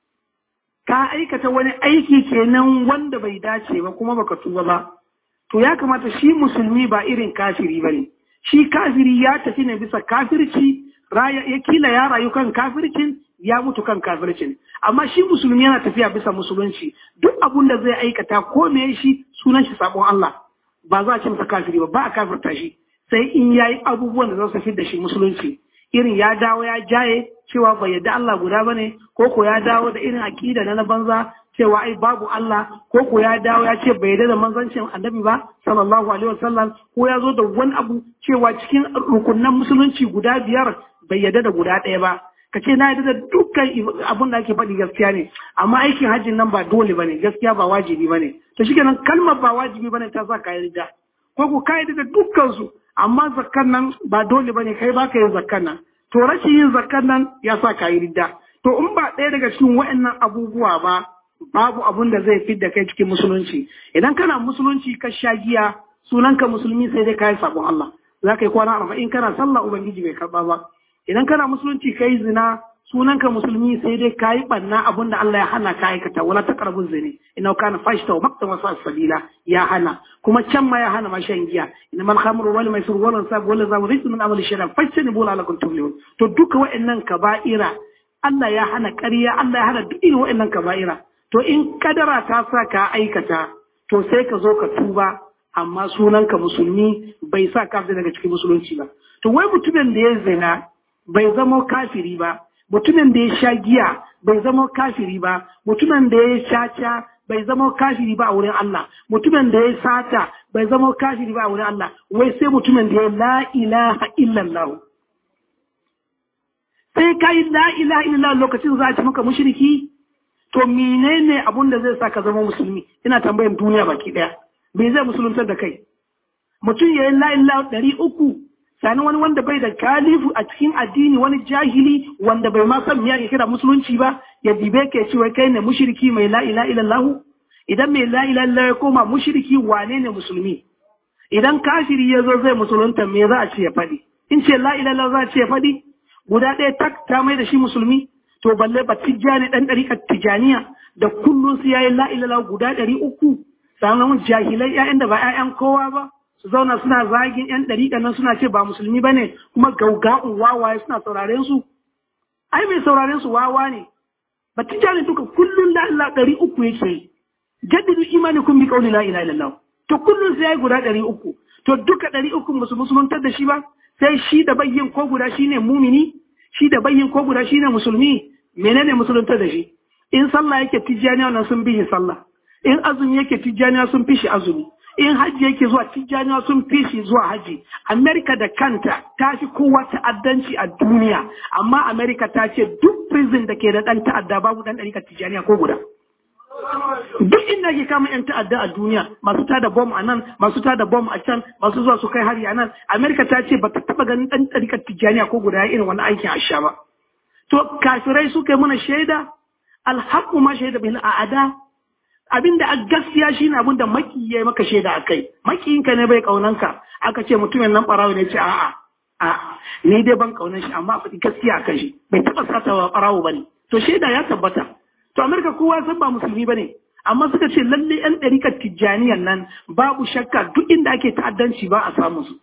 ka aikata wani aiki kenan wanda bai dace ba kuma baka tuba ba to ya kamata shi musulmi ba irin kafiri ba ne shi kafiri ya tafi ne bisa kafirci ya kila ya rayu kan kafircin ya mutu kan kafircin amma shi musulmi yana tafiya bisa musulunci duk abun da zai aikata ko me shi sunan shi sabon Allah ba za a ce masa kafiri ba ba a kafirta shi sai in yayi abubuwan da za su da shi musulunci irin ya dawo ya jaye cewa bai yadda Allah guda bane ko ko ya dawo da irin aqida na banza cewa ai babu Allah ko ko ya dawo ya ce bai yarda da manzancin annabi ba sallallahu alaihi wasallam ko ya zo da wani abu cewa cikin rukunan musulunci guda biyar bai yarda da guda ɗaya ba ka ce na yarda da dukkan abun da ake faɗi gaskiya ne amma aikin hajjin nan ba dole ba ne gaskiya ba wajibi ba ne to shi kenan kalmar ba wajibi ba ne ta sa ka yarda ko ko ka yarda da dukkan su amma zakkan nan ba dole ba ne kai ba ka yin zakkan nan to rashin yin zakkan nan ya sa ka yarda to in ba ɗaya daga cikin waɗannan abubuwa ba babu abun da zai fidda kai cikin musulunci idan kana musulunci ka sha giya sunanka musulmi sai dai kayi sabon Allah za ka yi kwana arba'in kana sallah ubangiji bai karba ba idan kana musulunci kai zina sunanka musulmi sai dai kayi banna abin da Allah ya hana ka aikata wala taqrabu zina inna kana fashta wa maqta wa sabila ya hana kuma can ma ya hana ma shan giya inna mal khamru wal maisur wal ansab wal azam rijsun min amali shaytan fashani bula lakum tuflihun to duka wa'annan kaba'ira Allah ya hana ƙarya Allah ya hana duk irin wa'annan kaba'ira to in kadara ta sa ka aikata to sai ka zo ka tuba amma sunanka musulmi bai sa ka daga cikin musulunci ba to wai mutumin da ya zina bai zama kafiri ba mutumin da ya sha giya bai zama kafiri ba mutumin da ya caca bai zama kafiri ba a wurin Allah mutumin da ya sata bai zama kafiri ba a wurin Allah wai sai mutumin da ya la ilaha illallah sai kai la ilaha illallah lokacin za a ci maka mushriki to menene abun da zai sa ka zama musulmi ina tambayan duniya baki daya me zai musuluntar da kai mutum ya yi la ilaha ɗari uku sani wani wanda bai da kalifu a cikin addini wani jahili wanda bai ma san miya kira musulunci ba ya dibe ke cewa kai ne mushriki mai la ilaha illallah idan mai la ilaha illallah ya koma mushriki wane ne musulmi idan kafiri ya zo zai musulunta me za a ce ya faɗi in ce la ilaha illallah za a ce ya faɗi guda ɗaya tak ta mai da shi musulmi to balle ba tijjani ɗan ɗariƙar tijjaniya da kullum su yayi la ilaha guda ɗari uku sannan jahilai ƴaƴan da ba ƴaƴan kowa ba su zauna suna zagin yan ɗariƙa nan suna ce ba musulmi ba ne kuma gauga'un wawaye suna sauraren su ai mai sauraren su wawa ne ba tijjani duka kullum la ilaha ɗari uku yake yi jaddidu imani kun bi kauli la ilaha illallah to kullum sai yayi guda ɗari uku to duka ɗari uku musu musuluntar da shi ba sai shi da bayyin ko guda shine mumini shi da bayyin ko guda shine musulmi menene musuluntar da shi in sallah yake tijjaniya nan sun bi shi sallah in azumi yake tijjaniya sun fi shi azumi in hajji yake zuwa tijjaniya sun fi shi zuwa hajji amerika da kanta ta fi kowa ta'addanci a duniya amma amerika ta ce duk prison da ke da ɗan ta'adda babu ɗan ɗarika tijjaniya ko guda duk inda ke kama yan ta'adda a duniya masu tada bom a nan masu tada bom a can masu zuwa su kai hari a nan amerika ta ce ba ta taɓa ganin ɗan ɗarikar tijjaniya ko guda irin wani aikin asha ba to kafirai suka yi mana shaida alhaku ma shaida bil a'ada abinda a gaskiya shine abin da maki ya maka shaida a kai makiyinka ne bai kaunanka aka ce mutumin nan barawo ne ce a'a a ni dai ban kaunan shi amma faɗi gaskiya a kan shi bai taɓa satawa barawo bane to shaida ya tabbata to amerika kowa san ba musulmi bane amma suka ce lalle yan ɗarikar tijjaniyan nan babu shakka duk inda ake ta'addanci ba a samu su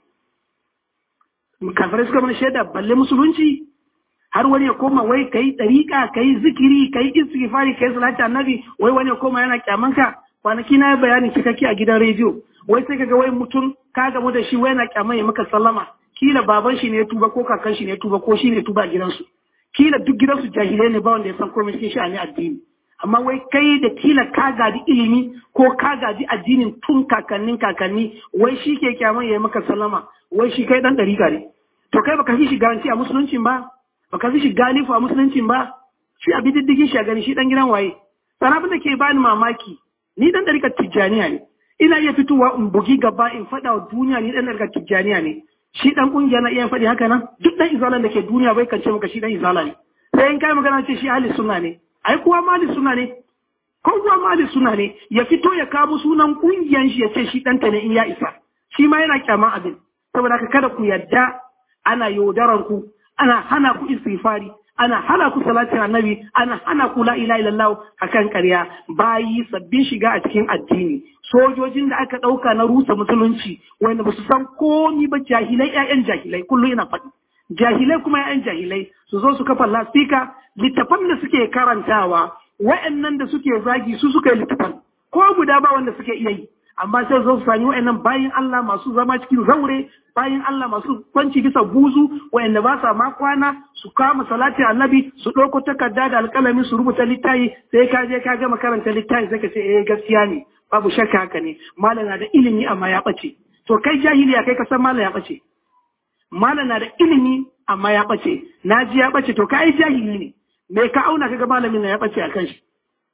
kafirai suka mana shaida balle musulunci har wani ya koma wai kai ɗariƙa kai zikiri kai istighfari kai salati annabi wai wani ya koma yana kyamanka kwanaki na bayani cikakke a gidan rediyo wai sai kaga wai mutum ka gamu da shi wai yana kyaman ya maka sallama kila baban shi ne ya tuba ko kakan shi ne ya tuba ko shi ne ya tuba a gidansu kila duk gidansu jahilai ne ba wanda ya san komai cikin sha'ani addini amma wai kai da kila ka gadi ilimi ko ka gadi addinin tun kakannin kakanni wai shi ke kyaman ya maka sallama wai shi kai dan ɗariƙa ne to kai baka fi shi garanti a musuluncin ba baka fi shi galifu a musuluncin ba shi a bididdigin shi a gani shi dan gidan waye sana abin da ke bani mamaki ni dan ɗarikar tijjaniya ne ina iya fitowa in bugi gaba in faɗa wa duniya ni dan ɗarikar tijjaniya ne shi dan ƙungiya na iya faɗi haka nan duk dan izalan da ke duniya bai kance maka shi dan izala ne sai in kai magana ce shi ahli sunna ne ai kuwa mali sunna ne ko kuwa mali sunna ne ya fito ya kamo sunan ƙungiyan shi ya ce shi ɗanta ne in ya isa shi ma yana kyaman abin saboda haka kada ku yarda ana yaudarar ku ana hana ku istighfari ana hana ku salatin annabi ana hana ku la ilaha illallah akan ƙarya bayi sabbin shiga a cikin addini sojojin da aka ɗauka na rusa musulunci wanda ba su san komi ba jahilai ƴaƴan jahilai kullum ina faɗi jahilai kuma ƴaƴan jahilai su zo su kafa lastika littafan da suke karantawa wa'annan da suke zagi su suka yi littafan ko guda ba wanda suke iya yi amma sai zo su sami wa'annan bayin Allah masu zama cikin zaure bayin Allah masu kwanci bisa buzu wa'anda ba sa ma kwana su kama salati annabi su ɗauko takarda da alƙalami su rubuta littafi sai ka je ka gama karanta littafi sai ka ce eh gaskiya ne babu shakka haka ne malam na da ilimi amma ya ɓace to kai jahiliya kai ka san malam ya ɓace malam na da ilimi amma ya ɓace na ji ya ɓace to kai jahili ne me ka auna kaga malamin na ya ɓace a kan shi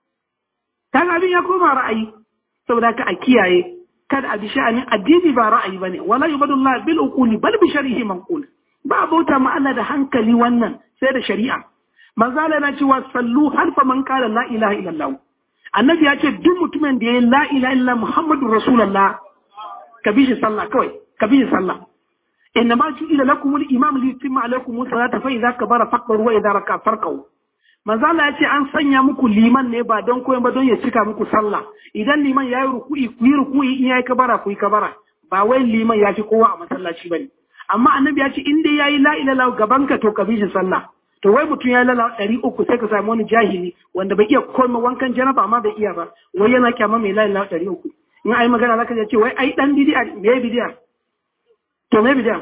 kaga abin ya koma ra'ayi saboda ka a kiyaye kada a bi sha'anin addini ba ra'ayi bane wala yubadullah bil uquli bal bi shar'ihi manqul ba bauta ma Allah da hankali wannan sai da shari'a manzo Allah yana cewa sallu harfa man qala la ilaha illallah annabi ya ce duk mutumin da ya la ilaha illallah muhammadur rasulullah ka bi shi sallah kawai ka bi shi sallah inna ma ju'ila lakum al-imam li yutimma alaykum salata fa idza kabara fakbaru wa idza raka farqu manzo Allah ya ce an sanya muku liman ne ba don koyon ba don ya cika muku sallah idan liman ya yi ruku'i ku yi ruku'i in ya yi kabara ku yi kabara ba wai liman ya fi kowa a masallaci bane amma annabi ya ce in dai yayi la ilaha illallah gaban ka to ka bi shi sallah to wai mutum ya lala ɗari uku sai ka samu wani jahili wanda bai iya komai wankan janaba amma bai iya ba wai yana kyama mai la ilaha ɗari uku in ai magana zaka ce wai ai dan bidiya me bidiya to me bidiya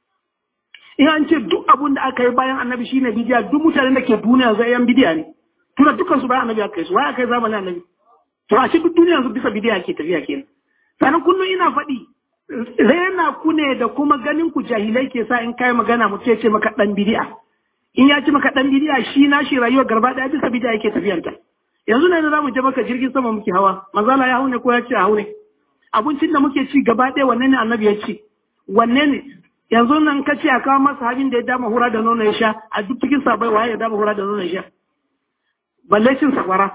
in an ce duk abun da aka yi bayan annabi shine bidiya duk mutanen da ke duniya zai yan bidiya ne tuna dukkan su bayan annabi aka yi su wai aka yi zamanin annabi to a ce duk duniya su bisa bidiya ke tafiya kenan sannan kullum ina faɗi rena ku ne da kuma ganin ku jahilai ke sa in kai magana mutum ya ce maka dan bidiya in ya ci maka dan bidiya shi na shi rayuwar garba daya bisa bidiya yake tafiyanta yanzu ne za mu je maka jirgin sama muke hawa mazala ya haune ko ya ce a haune abincin da muke ci gaba ɗaya wanne ne annabi ya ci wanne ne yanzu nan ka ce a kawo masa habin da ya dama hura da nono ya sha a duk cikin sabai waye ya dama hura da nono ya sha balle cin sakwara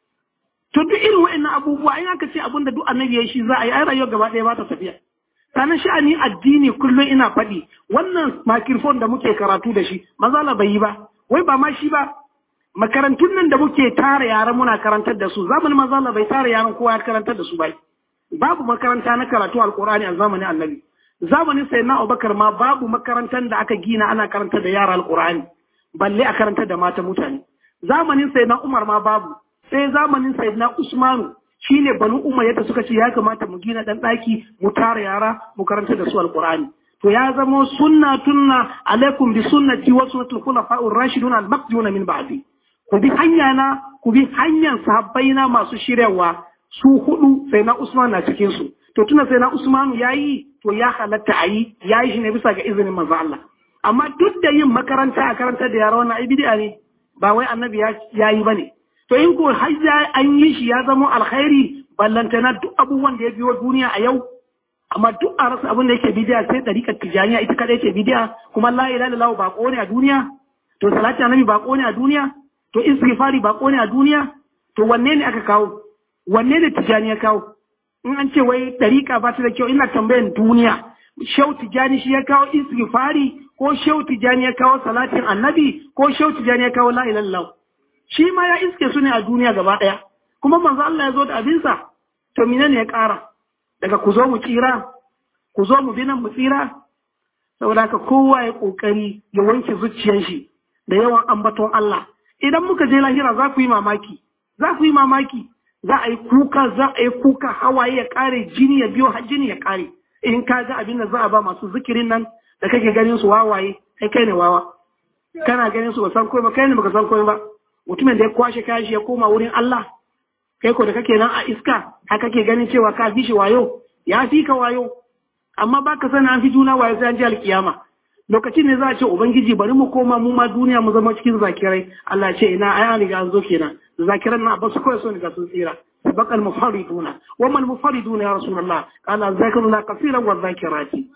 to duk irin wa'annan abubuwa in aka ce abin da duk annabi ya shi za a yi ai rayuwar gaba ɗaya ba ta tafiya sanan sha'ani addini kullum ina faɗi wannan makirfon da muke karatu da shi mazala bai yi ba wai ba ma shi ba makarantun nan da muke tara yaran muna karantar da su zamanin mazala bai tara yaran kowa ya karantar da su ba babu makaranta na karatu alkur'ani a zamanin annabi zamanin sai na abubakar ma babu makarantar da aka gina ana karantar da yara alkur'ani balle a karantar da mata mutane zamanin sai na umar ma babu sai zamanin sai na usmanu shine banu umar yadda suka ce ya kamata mu gina dan daki mu tara yara mu karanta da su alqur'ani to ya zamo sunna tunna alaikum bi sunnati wa sunnatul khulafa'ur rashidun al-maqduna min ba'di ku bi hanya na ku bi hanyar sahabbai na masu shiryawa su hudu sai na usman na cikin su to tuna sai na usmanu yayi to ya halatta ayi yayi shi ne bisa ga izinin manzo Allah amma duk da yin makaranta a karanta da yara wannan ai bid'a ne ba wai annabi ya yi bane to in ko hajja an yi shi ya zama alkhairi ballantana duk abubuwan da ya biyo duniya a yau amma duk a rasa abin da yake bidiya sai ɗariƙar tijaniya ita kadai ce bidiya kuma la ilaha illallah ba ne a duniya to salati annabi ba ne a duniya to istighfari ba ne a duniya to wanne ne aka kawo wanne ne tijaniya kawo in an ce wai ɗariƙa ba ta da kyau ina tambayan duniya shau tijani shi ya kawo istighfari ko shau tijani ya kawo salatin annabi ko shau tijani ya kawo la ilaha illallah shi ma ya iske su ne a duniya gaba ɗaya kuma manzo Allah ya zo da abinsa to mine ne ya ƙara daga ku zo mu tsira ku zo mu bi nan mu tsira saboda haka kowa ya ƙoƙari ya wanke zuciyar shi da yawan ambaton Allah idan muka je lahira za ku yi mamaki za ku yi mamaki za a yi kuka za a yi kuka hawaye ya ƙare jini ya biyo har jini ya ƙare in ka ga abin da za a ba masu zikirin nan da kake ganin su wawaye kai kai ne wawa kana ganin su ba san komai ba kai ne baka san komai ba mutumin da ya kwashe kashi ya koma wurin Allah kai ko da kake nan a iska haka kake ganin cewa ka fi shi wayo ya fi ka wayo amma baka sani an fi juna wayo sai an ji alkiyama lokacin ne za a ce ubangiji bari mu koma mu ma duniya mu zama cikin zakirai Allah ce ina ai an riga an zo kenan zakiran na ba su kawai sun riga sun tsira sabaq al mufariduna wa man mufariduna ya rasulullah qala zakiruna kaseeran wa zakirati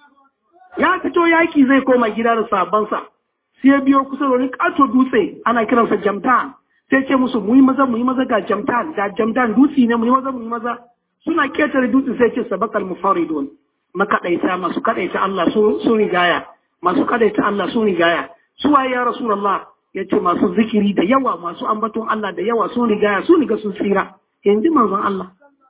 ya fito yaki zai koma gida da sabansa sai ya biyo kusa da wani kato dutse ana kiransa jamtan sai ce musu mu yi maza mu yi maza ga jamtan ga jamtan dutse ne mu yi maza mu yi maza suna ketare dutse sai ce sabakal mufaridun makadaita masu kadaita Allah su rigaya masu kadaita Allah su rigaya su waye ya rasulullah yace masu zikiri da yawa masu ambaton Allah da yawa sun rigaya su riga sun tsira yanzu manzon Allah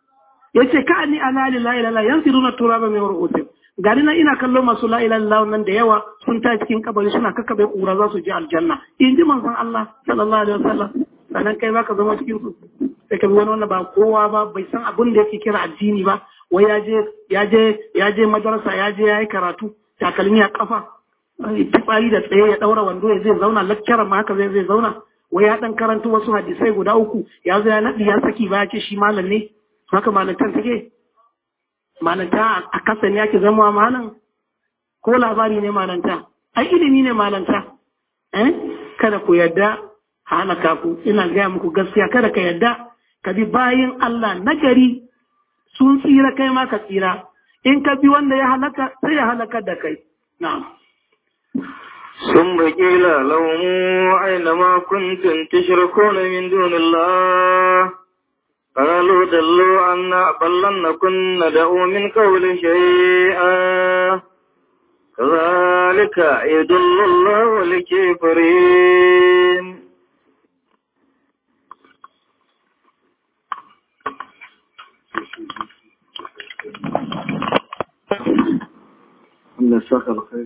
yace ka ni ala la ilaha yansiruna turaba min ru'usim gari na ina kallo masu la ilaha illallah nan da yawa sun ta cikin kabari suna kakkabe kura za su je aljanna in ji manzon Allah sallallahu alaihi wasallam sannan kai baka zama cikin su sai ka bi wani wanda ba kowa ba bai san abin da yake kira addini ba wai ya je ya je ya je madrasa ya je yayi karatu takalmi a kafa fitsari da tsaye ya daura wando ya zai zauna lakcarar ma haka zai zai zauna wai ya dan karanta wasu hadisai guda uku ya zo ya nadi ya saki ba ya ce shi malam ne haka malantar take malanta a kasa ne ake zama malam ko labari ne malanta ai ilimi ne malanta eh kada ku yadda halaka ku ina gaya muku gaskiya kada ka yadda ka bi bayin Allah nagari sun tsira kai ma ka tsira in ka bi wanda ya halaka sai ya halaka da kai na'am ثم قيل لهم أين ما كنتم تشركون من دون الله قالوا دلوا عنا بل لم نكن ندعو من قول شيئا كذلك يدل الله الكافرين Allah saka alkhairi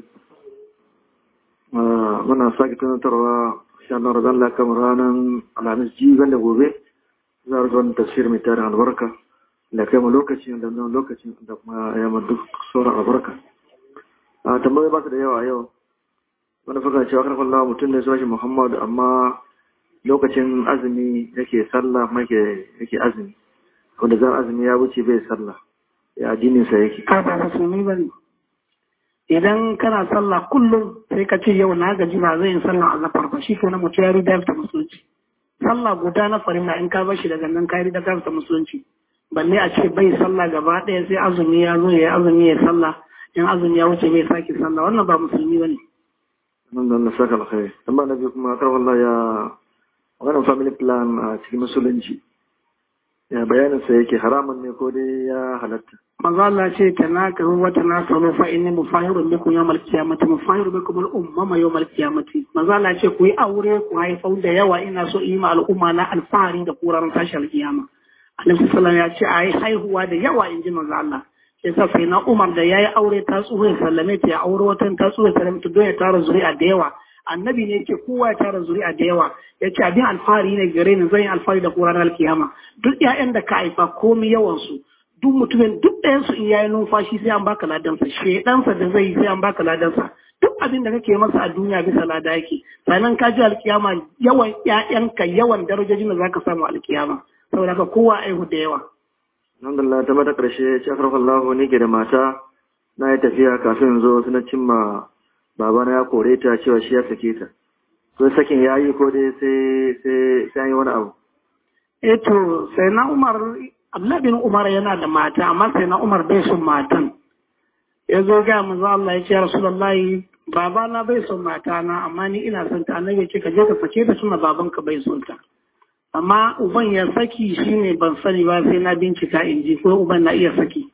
muna sake tunatarwa sha Allah radan Allah kamar ranar alhamis jiban da gobe za a zuwa tafsir mai tarin albarka da kai mu lokacin da nan lokacin da kuma ya ma duk sauran albarka a tambayi ba su da yawa yau wani faka cewa karfin lawa mutum ne sunan shi Muhammad amma lokacin azumi yake sallah kuma yake azumi wanda zan azumi ya wuce bai sallah ya addinin sa yake ka ba musulmi ba ne idan kana sallah kullum sai ka ce yau na gaji ba zai yi sallah a zafar ba shi ke na mutu ya rida ta musulunci sallah guda na farilla in ka bashi daga nan ka rida ta musulunci balle a ce bai sallah gaba ɗaya sai azumi ya zo ya azumi ya sallah in azumi ya wuce bai sake sallah wannan ba musulmi ba ne. nan da Allah saka alkhairi amma na biyu kuma kar wallahi ya wannan family plan a cikin musulunci ya bayanin sa yake haramun ne ko dai ya halatta manzo Allah ce tanakahu wa tanasalu fa inni mufahirun bikum yawmal qiyamati mufahiru bikum al ummama yawmal qiyamati manzo Allah ce ku yi aure ku haifau da yawa ina so yi ma al'umma na alfahari da kuraran tashi alkiyama Annabi sallallahu ya ce ayi haihuwa da yawa inji manzo Allah yasa sai na Umar da yayi aure ta tsuhe sallame ta ya aure watan ta tsuhe sallame ta don ya tara zuri'a da yawa annabi ne yake kowa ya tara zuri'a da yawa ya ce abin alfahari ne gare ni zan yi alfahari da kuraran alkiyama duk 'ya'yan da ka haifa komai yawan su duk mutumin duk ɗayan su in yayi numfashi sai an baka ladansa shedansa da zai yi sai an baka ladansa duk abin da kake masa a duniya bisa lada yake sannan ka ji alkiyama yawan ƴaƴanka yawan darajojin da zaka samu alkiyama saboda haka kowa aihu da yawa alhamdulillah ta mata karshe ce akarfa Allah ni ke da mata na yi tafiya kafin zo suna cimma babana ya kore ta cewa shi ya sake ta ko sakin ya yi ko dai sai sai sai an yi wani abu eh to sai na Umar Abdullah bin Umar yana da mata amma sai na Umar bai son matan. Ya zo ga manzo Allah ya ce Rasulullahi baba na bai son mata na amma ni ina son ta annabi ce ka je ka sake ta tuna baban ka bai son ta. Amma uban ya saki shine ban sani ba sai na bincika in ji ko uban na iya saki.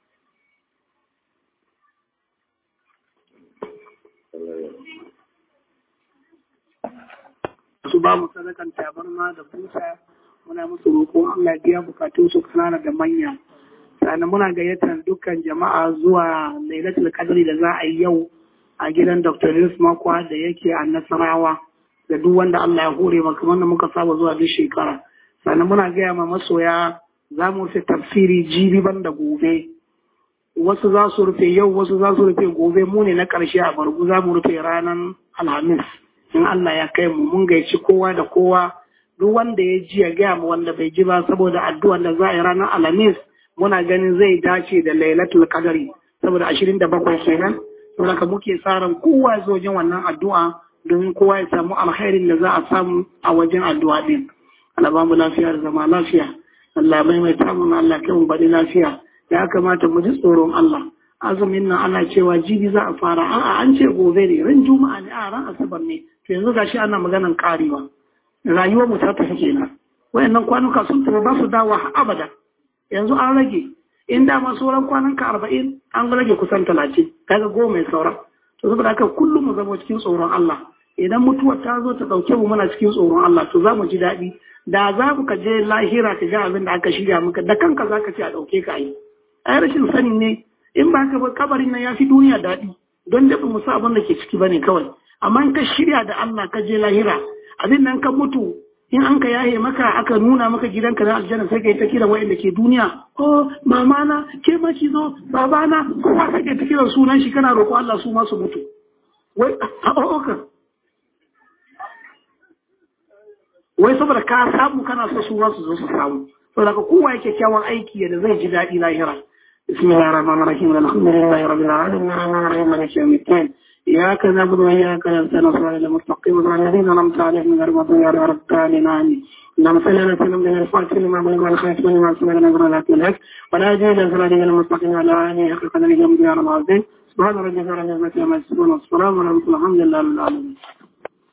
Su ba mu sadakan tabarma da busa muna musu roƙo Allah ya biya bukatun su kanana da manya sannan muna gayyatar dukkan jama'a zuwa lailatul qadri da za a yi yau a gidan Dr. Yusuf Makwa da yake a Nasarawa da duk wanda Allah ya hore maka wanda muka saba zuwa duk shekara sannan muna gaya ma masoya za mu rufe tafsiri jibi ban da gobe wasu za su rufe yau wasu za su rufe gobe mu ne na ƙarshe a bargu za mu rufe ranar alhamis in Allah ya kai mu mun gaici kowa da kowa duk wanda ya ji ya gaya mu wanda bai ji ba saboda addu'ar da za a yi ranar alhamis muna ganin zai dace da lailatul qadari saboda ashirin da bakwai kenan saboda ka muke tsarin kowa ya zo wajen wannan addu'a domin kowa ya samu alkhairin da za a samu a wajen addu'a din Allah ba mu lafiya da zama lafiya Allah mai mai tamu Allah kai mu bari lafiya ya kamata mu ji tsoron Allah azumin nan ana cewa jibi za a fara a'a an ce gobe ne ran juma'a ne a ran asabar ne to yanzu gashi ana maganan karewa rayuwar mu ta tafi kenan wayannan kwanuka sun tafi ba su dawo abada yanzu an rage in da ma sauran kwanan ka arba'in an rage kusan talatin kaga goma mai saura to saboda haka kullum mu zama cikin tsoron Allah idan mutuwar ta zo ta ɗauke mu muna cikin tsoron Allah to za mu ji daɗi da za mu ka je lahira ka ga abin da aka shirya maka da kanka za ka ce a ɗauke ka yi ai rashin sani ne in ba ka ba kabarin nan ya fi duniya daɗi don da mu sa abin da ke ciki bane kawai amma in ka shirya da Allah ka je lahira abin nan ka mutu in an ka yaye maka aka nuna maka gidanka na aljanna sai ka yi ta kiran wa'anda ke duniya oh mama na ke ma ki zo baba na kowa sai ka ta kiran sunan shi kana roƙo Allah su ma su mutu wai a oka wai saboda ka samu kana so su ma su zo su samu saboda ka kowa yake kyawun aiki da zai ji daɗi lahira بسم الله الرحمن الرحيم الحمد لله رب العالمين الرحمن الرحيم مالك يوم الدين إياك نعبد وإياك نستعين صراط المستقيم صراط الذين أنعمت عليهم غير المغضوب عليهم ولا الضالين آمين اللهم صل على سيدنا محمد الفاتح لما بلغ والخاتم لما سبق نزل لا تلك ولا جيل صراط المستقيم على آله حق قدره يوم الدين العظيم سبحان ربك رب العزة عما يصفون والسلام على المرسلين الحمد لله رب العالمين